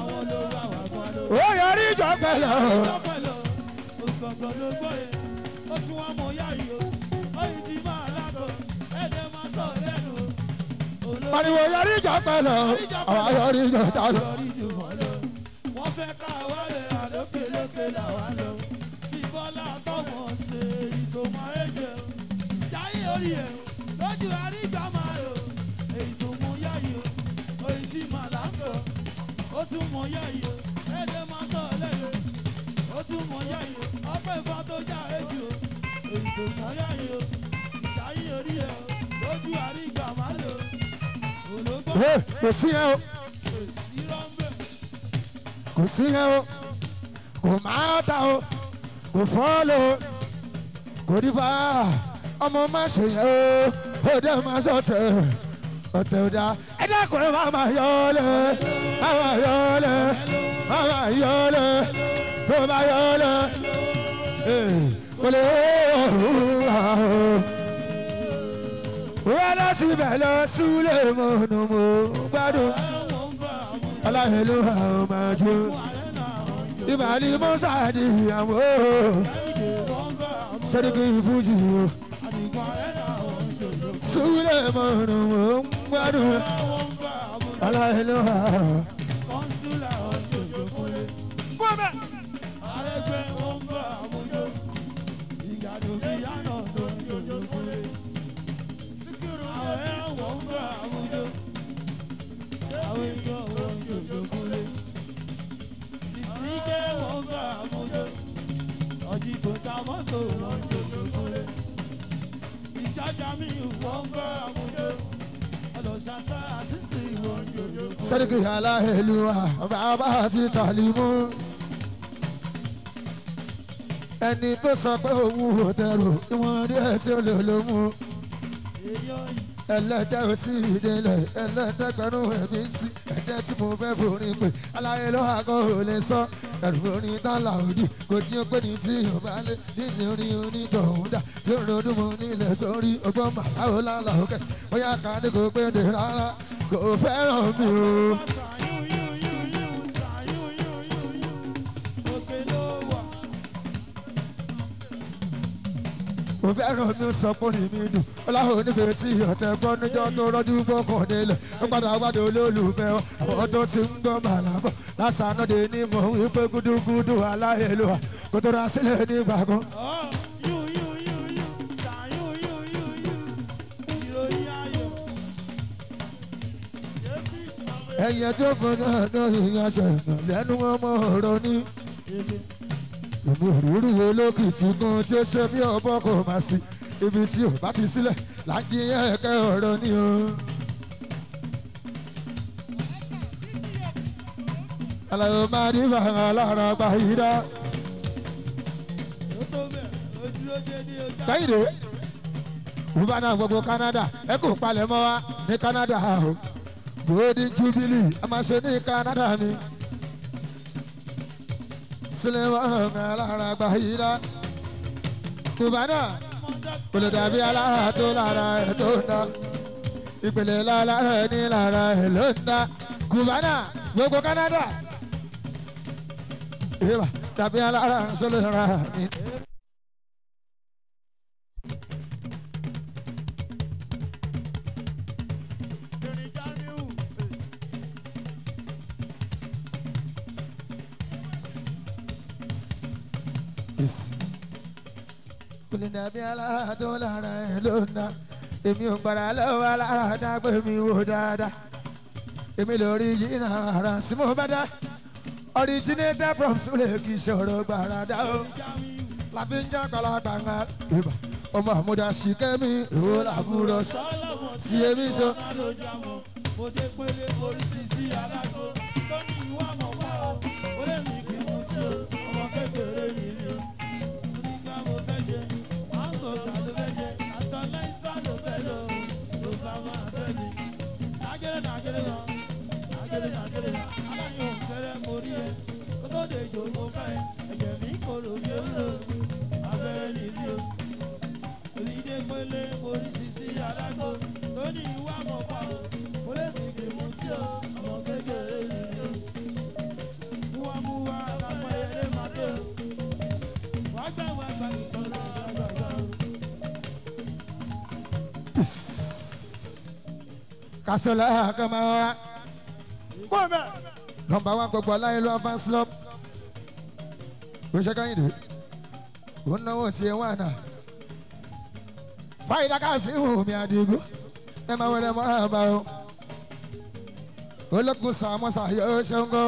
ó yọrí ìjọ pẹ̀lú Lọ́pẹ̀lọ́, ògbọ̀ngbọ̀n ló gbọ́ yẹn. Ó tún wá mọ yá yìí o. Oyin ti máa lágọ̀. Ẹ̀dẹ̀ máa sọ lẹ́nu o. Olórí pariwo yọrí ìjọ pẹ̀lú àwọn yọrí ìjọ ta lọ. lórí jù wọ́n lọ. Wọ́n fẹ́ ká wá lè àlókè lókè làwa lọ. Tí Bọ́lá tọ́mọ̀ ṣe ìtòmọ̀ ẹ̀jẹ̀ o. Jáyé orí ẹ̀ o. Lójú àrígbà máa lò. Èyí tó mọ yá yìí o. Oyin ti máa lágọ̀. Ó tún mọ yá yìí o. Ẹ̀dẹ̀ máa sọ lẹ́nu ó tún mọ yá yìí o ọpẹ́ ìfà tó já èjì o èyí tó mọ yá yìí o ìdáyé orí ẹ o lójú àrígbà má lò ológbò Ẹ, kò sí yẹn o kò sí rọ́ńbẹ́ kò sí yẹn o kò máa ta o kò fọ́ọ̀lù o kò ní fa ọmọ má ṣe yẹn o ó dẹ́ máa sọ̀tẹ̀ ọ̀tẹ̀ ò dáa ẹ dákun ẹ máa máa yọ ọ́ lẹ̀ máa máa yọ ọ́ lẹ̀ máa máa yọ ọ́ lẹ̀ tó bá yọ ọ́ lẹ̀ kò lè wá o. wọ́n lọ síbẹ̀ lọ súlẹ̀ mọ́nù mọ́ gbádùn ẹ̀wọ̀n ń bá àwọn aláhẹ̀lú àwọn máa jó ààrẹ náà wọ́n jò ìbàdí mọ́sáàdì ìyàwó ẹ̀yìn wọ́n ń bá àwọn sẹ́díkì ìfújì o àdìgbò ààrẹ náà wọ́n jò jò súlẹ̀ mọ́nù mọ́ gbádùn ẹ̀wọ̀n ń bá àwọn aláhẹ̀lú àwọn. kọ́ńsúlà wọ́n jò jò kúlé àrẹgbẹ́ wọ́n ń bá àwọn jò ìgbàdùn ìyáná tó ń jò jò kúlé. àwọn ẹ̀wọ̀n ń bá àwọn jò àwọn èèyàn wọ́n ń jò jò kúlé. ìsìnkẹ́ wọ́n ń bá àwọn jò ọjí tó ta mọ́tò wọ́n ń jò jò kúlé. ìjájà mi wọ́n ń bá àwọn jò ọlọ́sàsà àṣìṣe wọ́n ń jò jò kúlé. sẹ́díkì aláhẹ̀lú àwọn bàbá àti tàlímù ẹni tó sọ pé òun ò tẹrù ìwọ̀n díẹ̀ tí ó lè ló mú èèyàn yìí. ẹlẹ́dẹ̀ ò sí ìdílé ẹlẹ́dẹ̀ pẹ̀lú ẹ̀mí sí ẹ̀dẹ̀ tí mo fẹ́ forí pé aláyé ló wà kó o lè sọ ẹ̀rù orin tán làòdì kò ní pé ní tí yóò bá lé nínú orin onítọ̀hún dà tí ó ronú mo nílẹ̀ sórí ọgbọ́n màláwo lálà òkè bóyá ká ní kò pé dè rárá kò fẹ́ràn mi o. mo fẹ́ràn mi sọ pé ní mi dùn ọláhùn onífẹ̀ẹ́ sí ọ̀tẹ̀ gbọ́ níjọ́ tó rọ́jú gbọ́kàn nílẹ̀ ó padà wádìí olólùfẹ́ ọ àwọn tó ti ń gbọ́ màlábọ̀ lásánàdé ní mọ̀ wípé gúdúgúdú aláìlúwa kò tó ra sílẹ̀ nígbà kan. ẹ̀yẹ tó fún náà lórí aṣọ ìnà lẹ́nu ọmọ ọ̀rọ̀ ní. èmi ò rí rí olókìtì kan tí ó ṣe bí ọbọ kò máa sí ibi tí ò bá ti sílẹ̀ láti ẹ̀kẹ́ ọ̀rọ̀ ní o. aláwo máa ní bàrà lára gba ìdá. kẹ́hìndé rúbánà gbogbo Canada ẹ kò palẹ̀ mọ́ wa ní Canada o golden jubilee a máa ṣe ní Canada ni sílẹ̀ wọ́n ràn mí lára gba ìdá. rúbánà kò lè dàbí alára tó lára ẹ̀ tó ń dá ìpele lára ẹ̀ ní lára ẹ̀ ló ń dá kùbánà gbogbo Canada ìbá dàbí alára sólè rárá ní. Erin Jamiu. kò lè dàbí alára tó lára ẹ̀ ló ń dá èmi ò gbàdá lọ́wọ́ alára dágbé mi wò dáadáa èmi lórí jìnnà ara sí mo bá dá originator from Sule kì í ṣòro gbàràdá o láfi ń jẹ́ kọ́lágbàngà ìbà ọmọ àmúdá ṣìkẹ́mi ìwò làbúrò sọ Sọ́lọ́mọ tí èmi sọ. ọ̀gá ló jámọ́. Mo dé pélé oríṣi sí alágbó. Tó ní ìwà mọ̀ wá o. Ó lè mí kí mo sí o. Ọmọ kékeré yìí ni o. Onígbà mo fẹ́ jẹ. Máńgò ta ló fẹ́ jẹ. Àtọ̀ láìsá ló fẹ́ lọ. Ló bá máa fẹ́ mi. Nàgẹ́rẹ́ nàgẹ́rẹ́ lọ. Nàgẹ́rẹ́ nàgẹ́rẹ́ lọ. Aláyọ̀ ń fẹ́rẹ́ mo rí ẹ. Kó tó dé ìjò mo fẹ́ ẹ. Ẹ̀jẹ̀ mi kòrò bí ó lò. Abẹ́rẹ́ nìyí o onídé pélé oríṣiríṣi alágbó tó ní ìwà mọ̀ pa o mo lè fi gbèmú tí o ọmọ kékeré yìí o múwámúwá àpapọ̀ ẹyẹlé máa dé o wàá gbà wá gbà ìtọ́lá gbàgbà o. kásọ̀lá àkàmọ́ra kó o bẹ̀. nọmba wa gbogbo aláyé ló fan slop kò ṣe káyìn dé kò náwó tiẹ̀ wà náà fàyídà ká sí ìhùn mi àdìgún ẹ máa wọlé mọ́ra bá o olókùn sàmọ́sà yóò ṣeun kó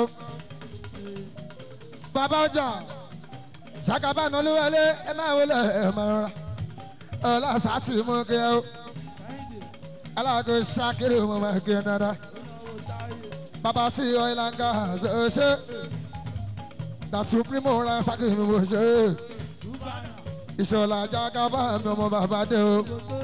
bàbá ọjà sàkàbánu olúwẹlé ẹ máa wọlé ẹ máa rọra ọlá sàtì mú kí ẹ o aláàgọ ṣàkéré mo máa kí ẹ dáadáa bàbá sí ọ̀ìlànga ṣe da supreme ra sákì mi bò ṣe ìṣọ̀lá jákàbá mi ọmọ bàbá dé o.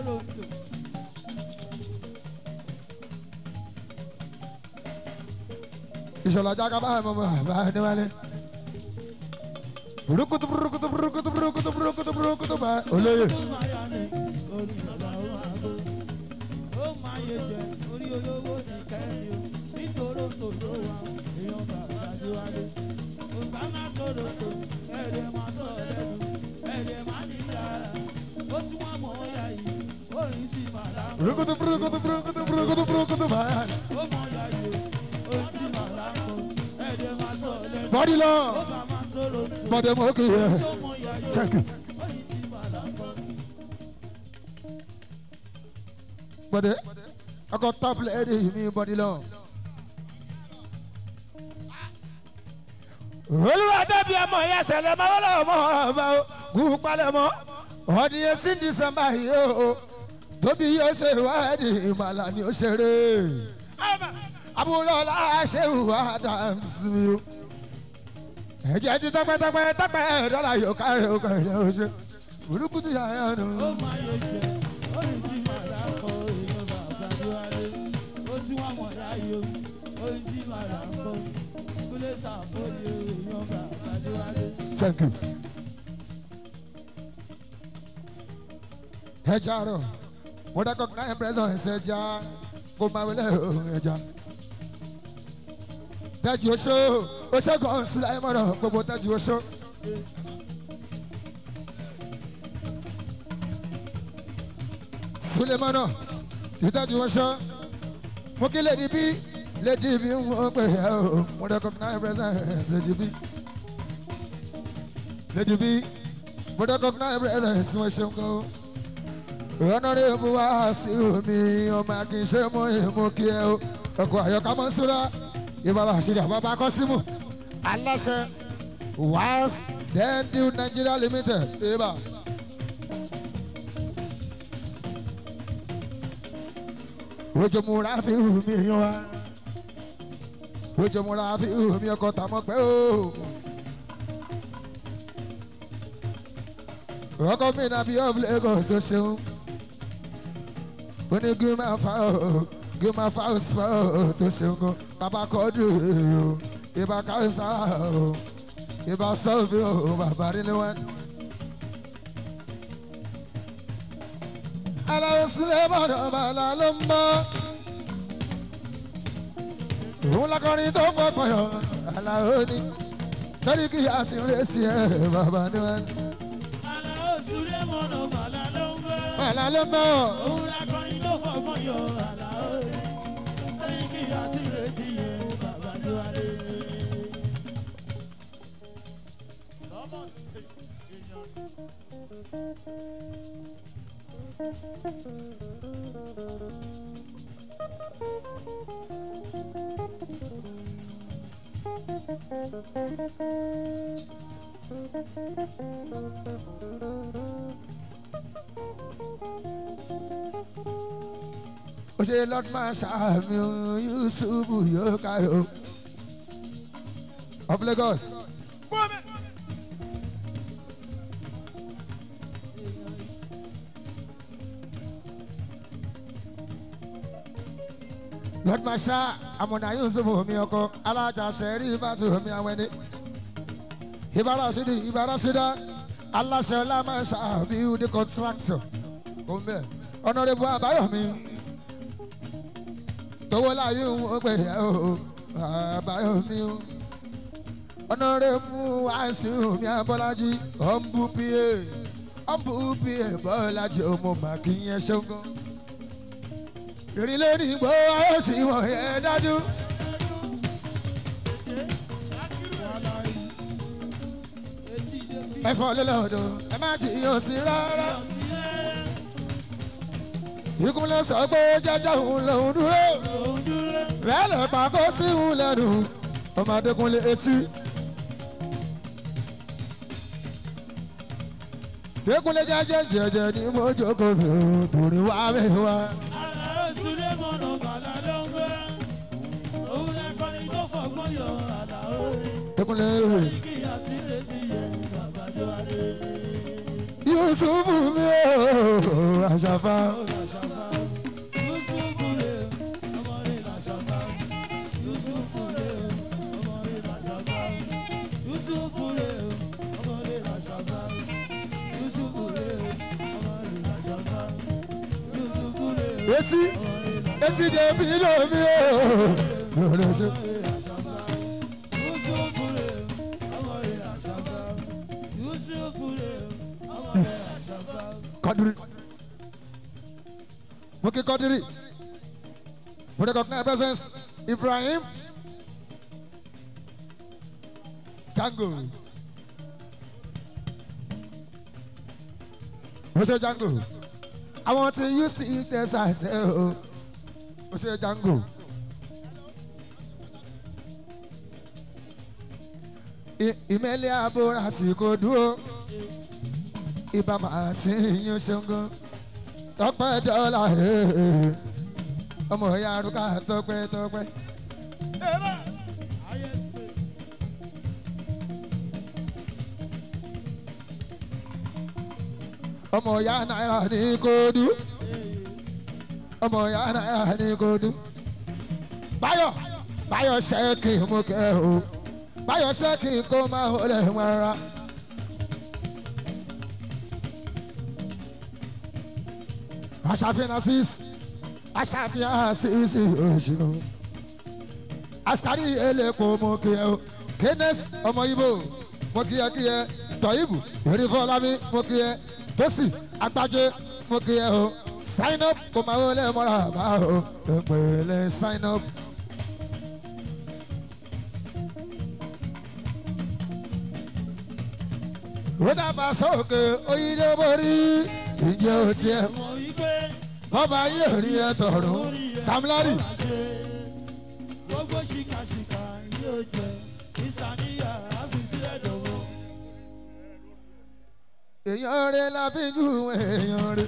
ìṣọ̀lá jákàbá mi ọmọ bàbá dé wálé. burukutu burukutu burukutu burukutu burukutu burukutu bá olóyè. ó máa yá ni orí bàbá ó máa gbó ó máa yé jẹ orí olówó ní kẹrin o nítorí tòló wa èèyàn bàbá adéwálé ògbà máa tòrò tó ẹ̀rẹ̀ máa sọ lẹ́nu ẹ̀rẹ̀ máa ní yàrá ó tí wọ́n mọ̀ ọ́ yá yìí orin sì máa lá burukutu burukutu burukutu burukutu burukutu bá. ó mọ̀ yá yìí o orin sì máa lá kọ́ ẹ̀rẹ̀ máa sọ lẹ́nu bọ́dí lọ ó bá máa tòrò tó bọ́dí mo kì í yẹ. ó mọ̀ yá yìí Check it. o orin sì máa lá kọ́. bọ́dí ọkọ̀ top lady mi bọ́dí lọ. olúwa dábìí ọmọ yẹn ṣẹlẹ̀ máa wọlé ọmọ ọba o kú palẹ̀ mọ́ ọdíyẹ sí dísẹ́mbà yìí o tóbi yóò ṣe ìwádìí ìmàlà ni ó ṣeré àbúrò ọlá ṣe ìwà Adams mi o ẹ̀jẹ̀ ti tọpẹ́tọpẹ́ tọpẹ́ dọ́là yóò kárí o kàn yẹn o ṣe burúkutu yàrá nù. ó máa yọ jẹ orin tí màá dà kọ èèyàn bàbá adéwálé ó tí wọn mọ láàyò orin tí màá dà kọ kúlẹ̀ sàfọ́lì èèyàn bàbá adéwálé. Thank you. ẹja rọ mo recognize presence ẹja kó máa wọlé ohun ẹja. tẹ́jú oṣó oṣó kan sílẹ̀ mọ́rọ̀ gbogbo tẹ́jú oṣó. sulemana ìtẹ́jú oṣó mo kí lady bí lady bí ń wọ́n pè é o mo recognize presence lady bí lady bí mo recognize presence mo ṣeun kọ́ ọ̀nàrẹ́bù wá sí omi ọmọ akínṣe mú ìmú kí ẹ o ọkọ̀ àyọkà mọ́ súra ìbára àṣírí àbábá kọ́ símù aláṣẹ wáás dẹ́ndíw Nigeria limited ìbá. ojúmúra fi hù mí yan wa ojúmúra fi hù mí ọkọ̀ tàmọ́ pẹ́ o. ọkọ mi na bí of Lagos ó ṣeun ó ní kí n máa fa ọ kí n máa fa ọsùpá ọ tó ṣeun gan bàbá kọjú o ìbá káwùsà o ìbá sọfì o bàbá nílé wọn. aláwọ̀ sílẹ̀ bọ̀dọ̀ bàlá ló ń bọ̀. òun lakọrin tó fọkàn yọ aláwọ̀ ni sẹ́ni kí a ti rẹ̀ sí ẹ̀ bàbá ni wọ́n. Àlàó Súlé mọ̀nà bàlá ló ń gbé. bàlá ló ń bọ̀. Òun lakọrin tó fọgbọ́n yọ Àlàó. Sẹ́yìn kí a ti retí yẹ bàbá tó wá lé. Lọ́mọ sí èèyàn. ó ṣe lord marshal mi ò yusufu yóò kárò of lagos. lord marshal amọ̀nà yusufu mi ọkọ alájà sẹ́rí ìbátú mi awẹ́ni ìbára sídi ìbára sídá aláṣẹ ọlámọ̀ṣà build contractor kò ń bẹ̀ ọ̀nàrẹ́bù àbáyọ̀mí tówó láyé ń wọ́n pè é o àbáyọ̀mí o ọ̀nàrẹ́bù àìsíhùn mi abọ́lájí ọ̀nbù pa ọ̀nbù pa bọ́lájí ọmọ màkìyẹn ṣọ́ngàn ìrìn lórí ìgbó ayé sí wọ̀n yẹn dájú. ẹ̀fọ́ lọ́lọ́dọ̀ ẹ má ti yàn sí rárá. ìkúnlẹ̀ sọ pé jẹ́jẹ́ òun lòún dúró. bẹ́ẹ̀ lè pa kó sí òun lẹ́nu ọmọdékúnlé etí. dékúnlé jẹ́jẹ́ jẹ́jẹ́ ní mo jókòó mi ò torí wá mi wá. Àlàó Súlé mọ̀nà bàlá ló ń gbé. Òun lakọrin tó fọgbọ́n yọ Àlàó. dékúnlé Kí a ti retí yẹ bàbá tó wá lé. yusufu mi ò àṣàfà. Yusufu rè ọmọ rẹ̀ làṣàfà. Yusufu rè ọmọ rẹ̀ làṣàfà. Yusufu rè ọmọ rẹ̀ làṣàfà. Yusufu rè ọmọ rẹ̀ làṣàfà. Yusufu rè Esi esi de fi lo mi o. Lọ́dọ̀ ṣe. Yusufu rè ọmọ rẹ̀ làṣàfà. Yusufu rè ọmọ rẹ̀ làṣàfà. Kadiri. Mo kí Kadiri. Mo recognize presence Ibrahim. Django. Mo ṣe Django. Àwọn tí yóò sì tẹ̀sà ṣe o. Mo ṣe Django. I- Ìmẹ̀lẹ̀ àbúrò àsìkò dúró ibà máa sí yín ṣẹ́gun tọpẹ́ dọ́là rẹ̀ ọmọ ìyá arúgbó tọpẹ́ tọpẹ́. ọmọ ìyá náírà ní kódú ọmọ ìyá náírà ní kódú. báyọ̀ báyọ̀ ṣẹ́ẹ̀kì mú kẹ́ o báyọ̀ ṣẹ́ẹ̀kì kó máa wọlé wọn rárá. aṣàfihàn sis aṣàfihàn sis oṣù asari elépo mo kí ẹ o kénes ọmọ ibo mo kí ẹ kí ẹ tọyìbù erífọlámi mo kí ẹ tosi agbájé mo kí ẹ o sign up kò máa wọlé mọ́ra bá o ìpele sign up. ó dábàá sókè oyin ló borí ìjẹ́ òtí ẹ̀ Mọ̀ wípé ọba yóò rí ẹ tọrùn samlari gbogbo ṣìkàṣìkà yóò jẹ ìsàníyà àbísílẹ̀ dọ̀wọ́. èèyàn rẹ la fi jù èèyàn rẹ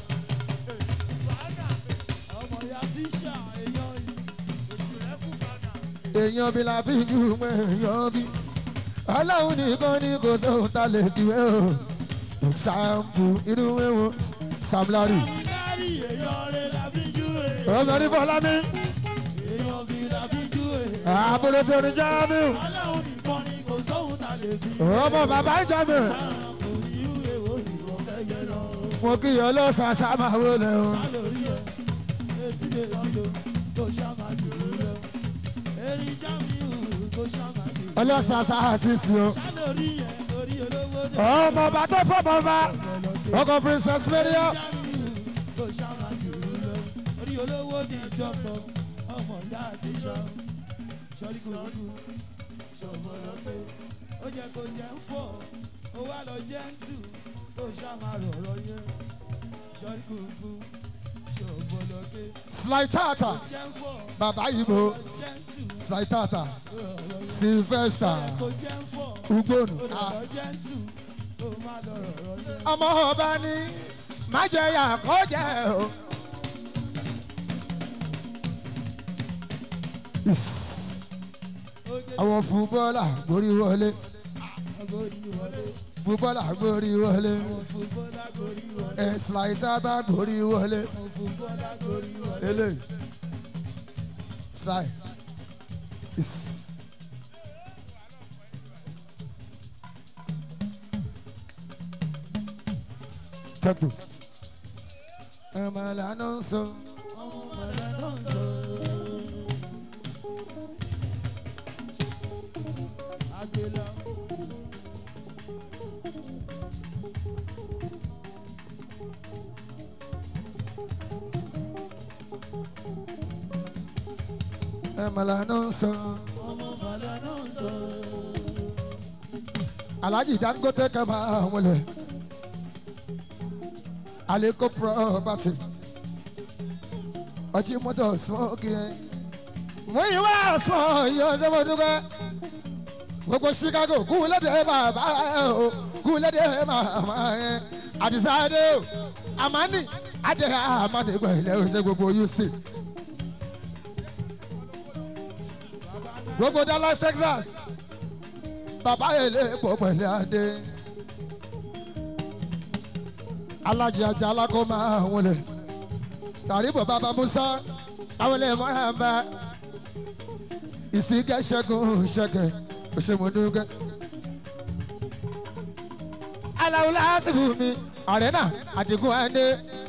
ọmọ ya tíṣà èèyàn yìí oṣù rẹ kú padà. èèyàn bí la fi jù èèyàn bí ọlọ́run nìkan ní kò sóhun tá lè tiwé o ṣàǹpù inú wíwọ samlari Samudari èèyàn rẹ la fi jú èrè. ọmọ ní fọlámi èèyàn bí la fi jú èrè. àbúrò tó ní jáàmù ọlọ́run nìkan ni kò sóhun ta lè fi. ọmọ bàbá ìjàmù sáà kò ní irú èwo ìwọ fẹ́ yẹ lọ. mo kí ọlọ́sàsà máa wọlé o. lórí ẹ̀ etí lè lọ́dọ̀ tó ṣàmà jù ú lọ. erin jámíù tó ṣàmà jù ú lọ. ọlọ́sàsà àṣìṣe o. sá lórí ẹ̀ orí olówó dé. ọmọ ọba tó fọmọ ọba ọkọ princess maria jámíù tó ṣàmà jù ú lọ. orí olówó ní ìjọpọ̀ ọmọ ìyá àti ṣọ. sọ́rí kúrúkú ṣọ̀bọ̀lọ́ pé ó jẹ́ kó jẹ́ ń fọ̀ ó wá lọ jẹ́ ń tù tó ṣàmà rọ̀rọ̀ yẹn. sọ́rí kúrúkú ṣọ̀bọ̀lọ́ pé sly tata jẹ́ ń fọ̀ bàbá ìbò jẹ́ ń tù sly tata rọ̀rọ̀ yẹn. sylvester kò jẹ́ ń fọ̀ ugbonu ó ah, lọ jẹ́ ń tù ó má lọ rọ̀rọ̀ yẹn. ọmọ ọba ní májẹyà kọjá o. Is. àwọn fúbọ́là gborí wọlé Agodi wọlé, fúbọ́là gborí wọlé fúbọ́lá gorí wọlé, ẹ sly tata gborí wọlé fúbọ́lá gorí wọlé. eléyìí sly. Is. Tẹ́kù. Ẹ máa lànà sọ. Ọmọ mọ̀lẹ́ náà ń sọ. Agbélá. Ẹ máa lànà sọ. Ọmọ mọ̀lẹ́ náà ń sọ. Alhaji Dangote kama wọlé. Aleko property. Ọtí mọ́tò smoke yẹn. Mo yí wá sọ yóò ṣe mo dúpẹ́. Gbogbo Chicago kú lédè bàbá ẹ̀ o. Kú lédè màmá ẹ̀. Àdìsáde o. Àmánì. Adé àmánì pẹ̀lẹ́ o ṣe gbogbo Houston. Gbogbo Dallas, Texas bàbá èlé pọ̀ pẹ̀lú adé. alájí ajá alákó máa wọlé. tàríbù bàbá musa àwọn ilé mọ́ra bá. ìsìnkẹ́ ṣẹ́gun ṣẹ́kẹ̀ òṣèmọ̀dúnkẹ́. aláwo lásìkò mi ọ̀rẹ́ náà àdìgún adé.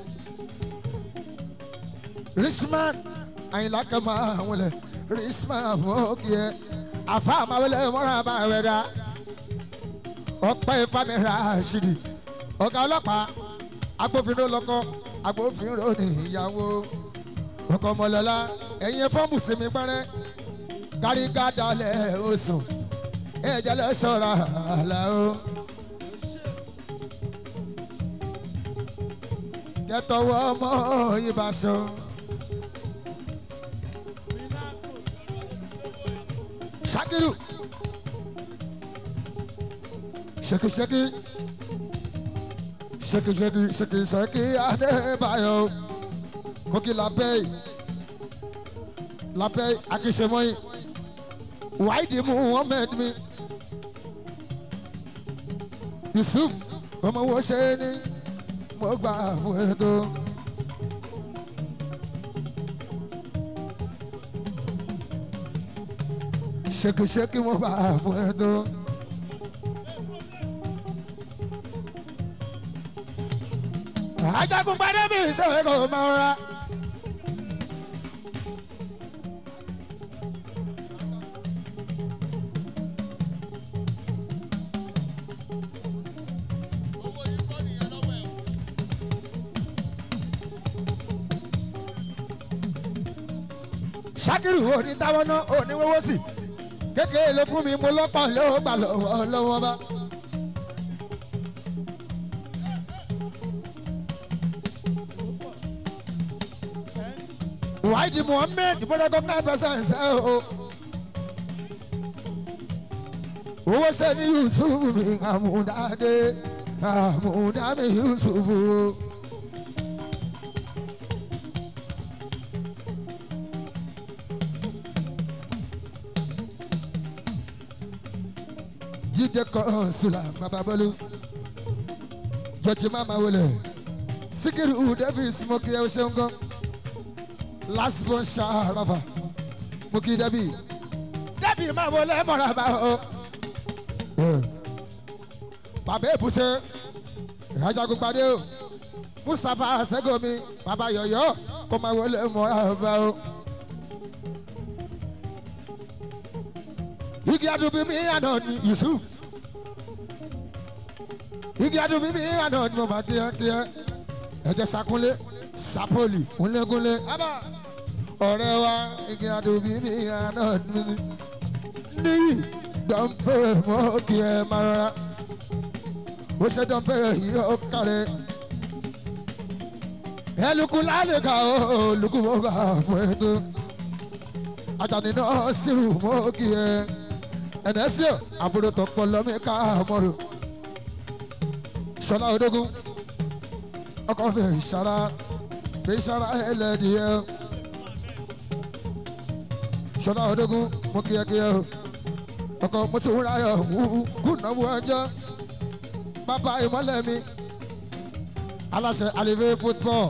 richman àyìnlá kan máa wọlé. richman mọ́kì ẹ̀ àfa àmàwẹlẹ mọ́ra bá rẹ̀ dá ọpẹ́ ìfàmìlà àṣírí ọ̀gá ọlọ́pàá agbófinró lọ́kọ́ agbófinró ní ìyàwó ọkọ̀ ọmọlọ́lá ẹ̀yin fọ́ọ̀mù sinmi pẹ́rẹ́ kárígádàlẹ̀ oṣù ẹ̀jẹ̀ lọ sọ̀rọ̀ àlà o. kẹtọwọ́ ọmọ ìbáṣọ. Shakiru. Shaki shaki. Shaki shaki shaki shaki Adébáyọ̀. Koki Lapey. Lapey Akisemoyi. Wáìdì Muhammed mi. Yusuf ọmọ wo ṣe ni mo gbà fún ètò. ṣèkìṣèkì mo bá fún ẹ tó. ajagun padà bí ìṣòro kò máa ra. ṣákìrì òní táwọn náà òní wọ́wọ́ sí kékeré ló fún mi mo lọ́pọ̀ lọ́wọ́ gbà lọ́wọ́ lọ́wọ́ bá. wáìdì muhammed bọ́dọ̀ gómìnà pẹ̀sẹ̀ ṣe o. owó ṣe ní yusuf mi àmúdáde àmúdámi yusuf o. jíde kan sula bababolu jọtí mama wọlé sikiru davis mo kí ẹ o ṣeun gan lasbon ṣàràfà mo kí dabi dabi máa wọlé mọ̀ràbà o. bàbá èbúṣe ìrajagun padé o mustapha sẹgọmi bàbá yọyọ kó máa wọlé mọ́ra ọba o. igi adubi mi àná ni yusuf igi adubi mi àná ni mo máa kíá kíá ẹ̀jẹ̀ sakunlé sapoli kúnlékúnlé ọ̀rẹ́ wa igi adubi mi àná ni níyì dọ́ńpẹ́ mọ́ kí ẹ máa rọra bó ṣe dọ́ńpẹ́ yìí ó kárẹ̀ ẹ lukú lálẹ́ ká ó lukú mọ́ bá fún ẹ tó ajani náà sírù mọ́ kí ẹ ẹ̀nẹ́sì àbúrò tó pọ̀ lọ́mí ká mọ́rò sọlá odógún ọkọ̀ fi ìṣara fi ìṣara ẹlẹ́dìẹ sọlá odógún mú kíákíá o ọkọ̀ mo ti wúra yọ wú kú náwó ẹjọ́ bàbá ìmọ̀lẹ́ mi aláṣẹ àlèvé football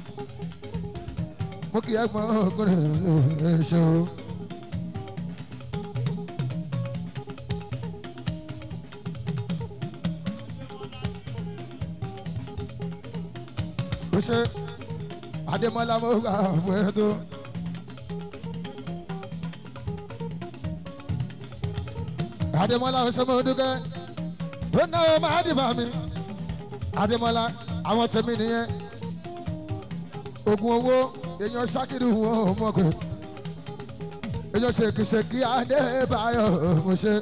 mo kì í ẹ̀gbọ́n ọkùnrin ṣe o. ó ṣe adémọlá mo gbà fún ẹ tó. adémọlá ó ṣe mo dúkẹ́ ó náwó máa dìbà mi adémọlá àwọn tèmi nìyẹn ogun owó èèyàn ṣákìrì wọn ò mọ̀ pé èèyàn ṣèkìṣèkì adébáyọ̀ mo ṣe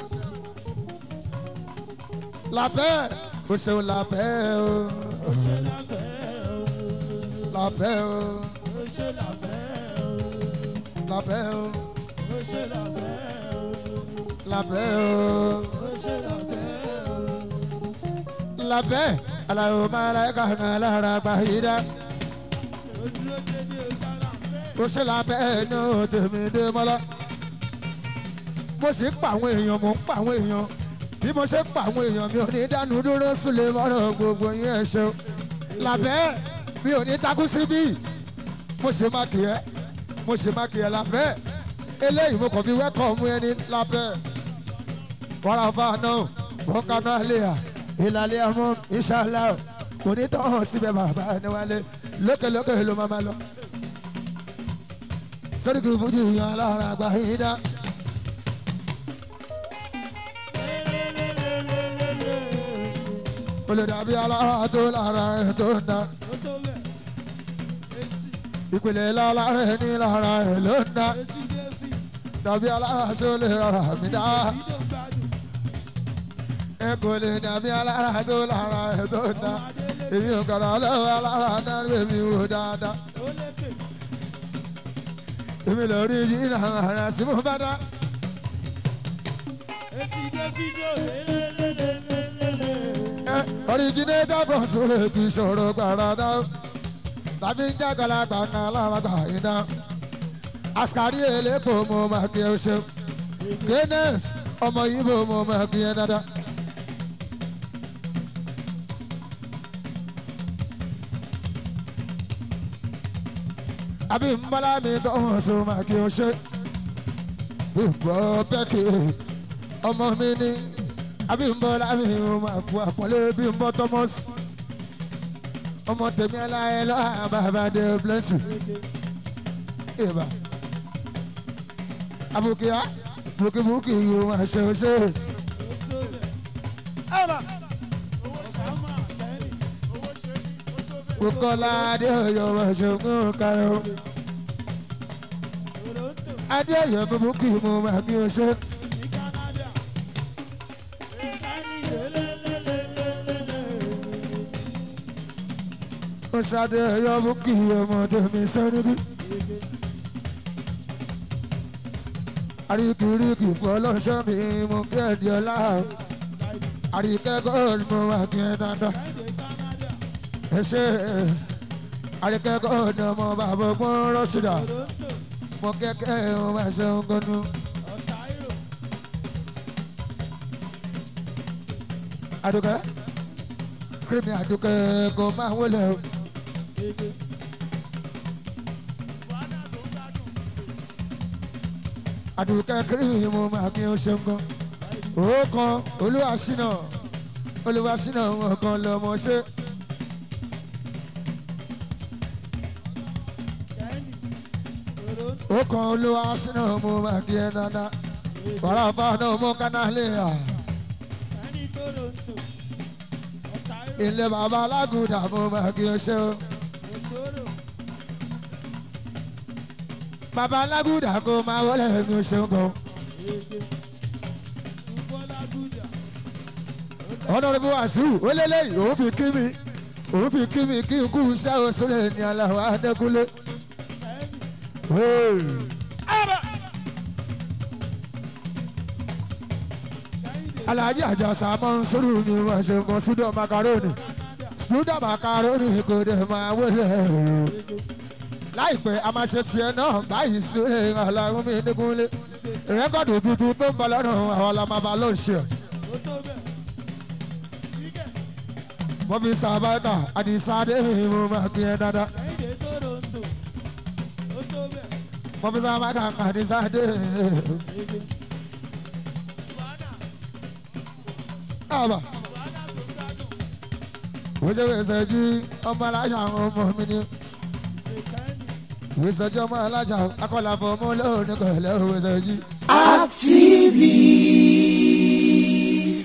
làbẹ́ o ṣeun làbẹ́ o ṣe lábẹ́ o làbẹ́ o ó ṣe lábẹ́ o làbẹ́ o ó ṣe lábẹ́ o làbẹ́ o ó ṣe lábẹ́ o. làbẹ́ aláwo máa ra ẹ̀ka kan lára gbàyídá ojúlé dédé ọjà lábẹ́ o ṣe làbẹ́ ní tèmi dé mọ́lá mo sì ń pa àwọn èèyàn mo ń pa àwọn èèyàn bí mo ṣe ń pa àwọn èèyàn mi ò ní dánú dúró sílé mọ́rọ̀ gbogbo yín ẹ̀ ṣe o làbẹ́ mi ò ní takú síbí mo ṣe má kì í ẹ́ mo ṣe má kì í ẹ́ làbẹ́ eléyìí mo kàn fi wẹ́kọ̀ mú ẹni lábẹ́ wàrà fáànà bọ́kánná àlẹ́yà ìlàlẹ́ àmọ́ ìṣàlá kò ní tọ́ síbẹ̀ bàbá ẹni wálé lókèlókè ló máa máa lọ. sẹ́díkì fújì yan alára àgbà yìí dá. olùdàbí alára tó lára ẹ̀ tó ń dá. ó tó bẹ̀ etí ìpìlẹ̀ lára ẹ̀ ní lára ẹ̀ ló ń dá. etí dé fi dàbí alára sólè rárá mi dá. ìdó gbádùn ẹ kò lè dàbí alára tó lára ẹ̀ tó ń dá. èmi ò kàrà lọ́wọ́ alára náà lèmi wò dáadáa. ó lékè èmi lọ rí yìnyín ara sí mo bá dá. etí dé fídíò lélẹ́lẹ́lẹ́lẹ́lẹ́. ẹ ọ̀ríjìnẹ́tà bọ̀ sórí kì í ṣòro gbàràdá. tàbí ń jákàlà gbàngàn lára gbà yín dá. àṣàrí èlépo mo máa kí ẹ ṣe. kenneth ọmọ yìí mo mo máa kí ẹ dáadáa. àbí mbala mi dánwò so máa kí o ṣe. bímbọ bẹ́ẹ̀kì ọmọ mi ní àbí mbọ́lá mi ò máa kú àpọ́nlé bímbọ thomas. ọmọ tèmi aláyẹ lọ́wọ́ bàbá de blessing. ìbá àbùkíyá bùkìbùkì yóò máa ṣe o ṣe. ẹ̀bà kókọ́lá adé ọ̀yọ́ máa ṣe ogún karùn-ún. adé ọ̀yọ́ bùkì mo máa kí o ṣe. ó ṣàdé ọ̀yọ́ bùkì ọmọdé mi sọ́dún. àríkìríkì fọlọ́ṣọ́ mi mú kí ẹ̀ di ọlá àríkẹ́kọ̀ọ́ mo máa kí ẹ dáadáa ẹ ṣe àríkẹ́kọ̀ọ́ ni ọmọ bàbá ọgbọ́n rọ́ṣìdà mo kẹ́kẹ́ ọ máa ṣe ń gbọ́nú. àdùkẹ́ kírímì àdùkẹ́ kò máa wọlé o. àdùkẹ́ kírímì mo máa kí o ṣe ń gbọ́n. òókan olúwaṣínà olúwaṣínà wọn kan lọmọ ṣe. ó kan olúwa sínú mú máa kí ẹ dáadáa wàrà fáwọn ọmọ kanáà à ẹni tó lò ń tò ọ̀tá ilé bàbá alágùdà mú máa kí ẹ ṣe o. ìṣòro bàbá alágùdà kó máa wọlé mi ò ṣeun kan. èdè ṣùgbọ́n lágùjà ọ̀nàdìbò wàsíù ó lélẹ́yìí òun fi kí mi òun fi kí mi kí n kú iṣẹ́ òṣèlè ní aláwọ̀ adékúnlé. Hey. alhaji àjàsà máa ń sọ̀rọ̀ mi wọ́n ṣe nǹkan súdọ̀ makaroni súdọ̀ makaroni kò dé máa wọlé láìpẹ́ a máa ṣe tiẹ̀ náà báyìí sílẹ̀ ọlọ́run mi nígúnlé rẹ́kọ̀dù tuntun tó ń bọ̀ lọ́nà àwọn ọlọ́mọba ló ń ṣe ó tó bẹ̀ sígẹ̀ mo fi sàbáìkà àdìsá débi mo máa kí ẹ dáadáa ẹ̀yìn tó lò ń tò ó tó bẹ̀ mo fi sàbáìkà àdìsá débi. èdè wàhálà àbà wàhálà tó gbádùn wíṣọ wíṣọ jí ọmọ alájà àwọn ọmọ mi ni ṣèkẹ́ni wíṣọ jí ọmọ alájà akọlàfọ ọmọ olóòrùn kọlẹ wíṣọ jí. Activity.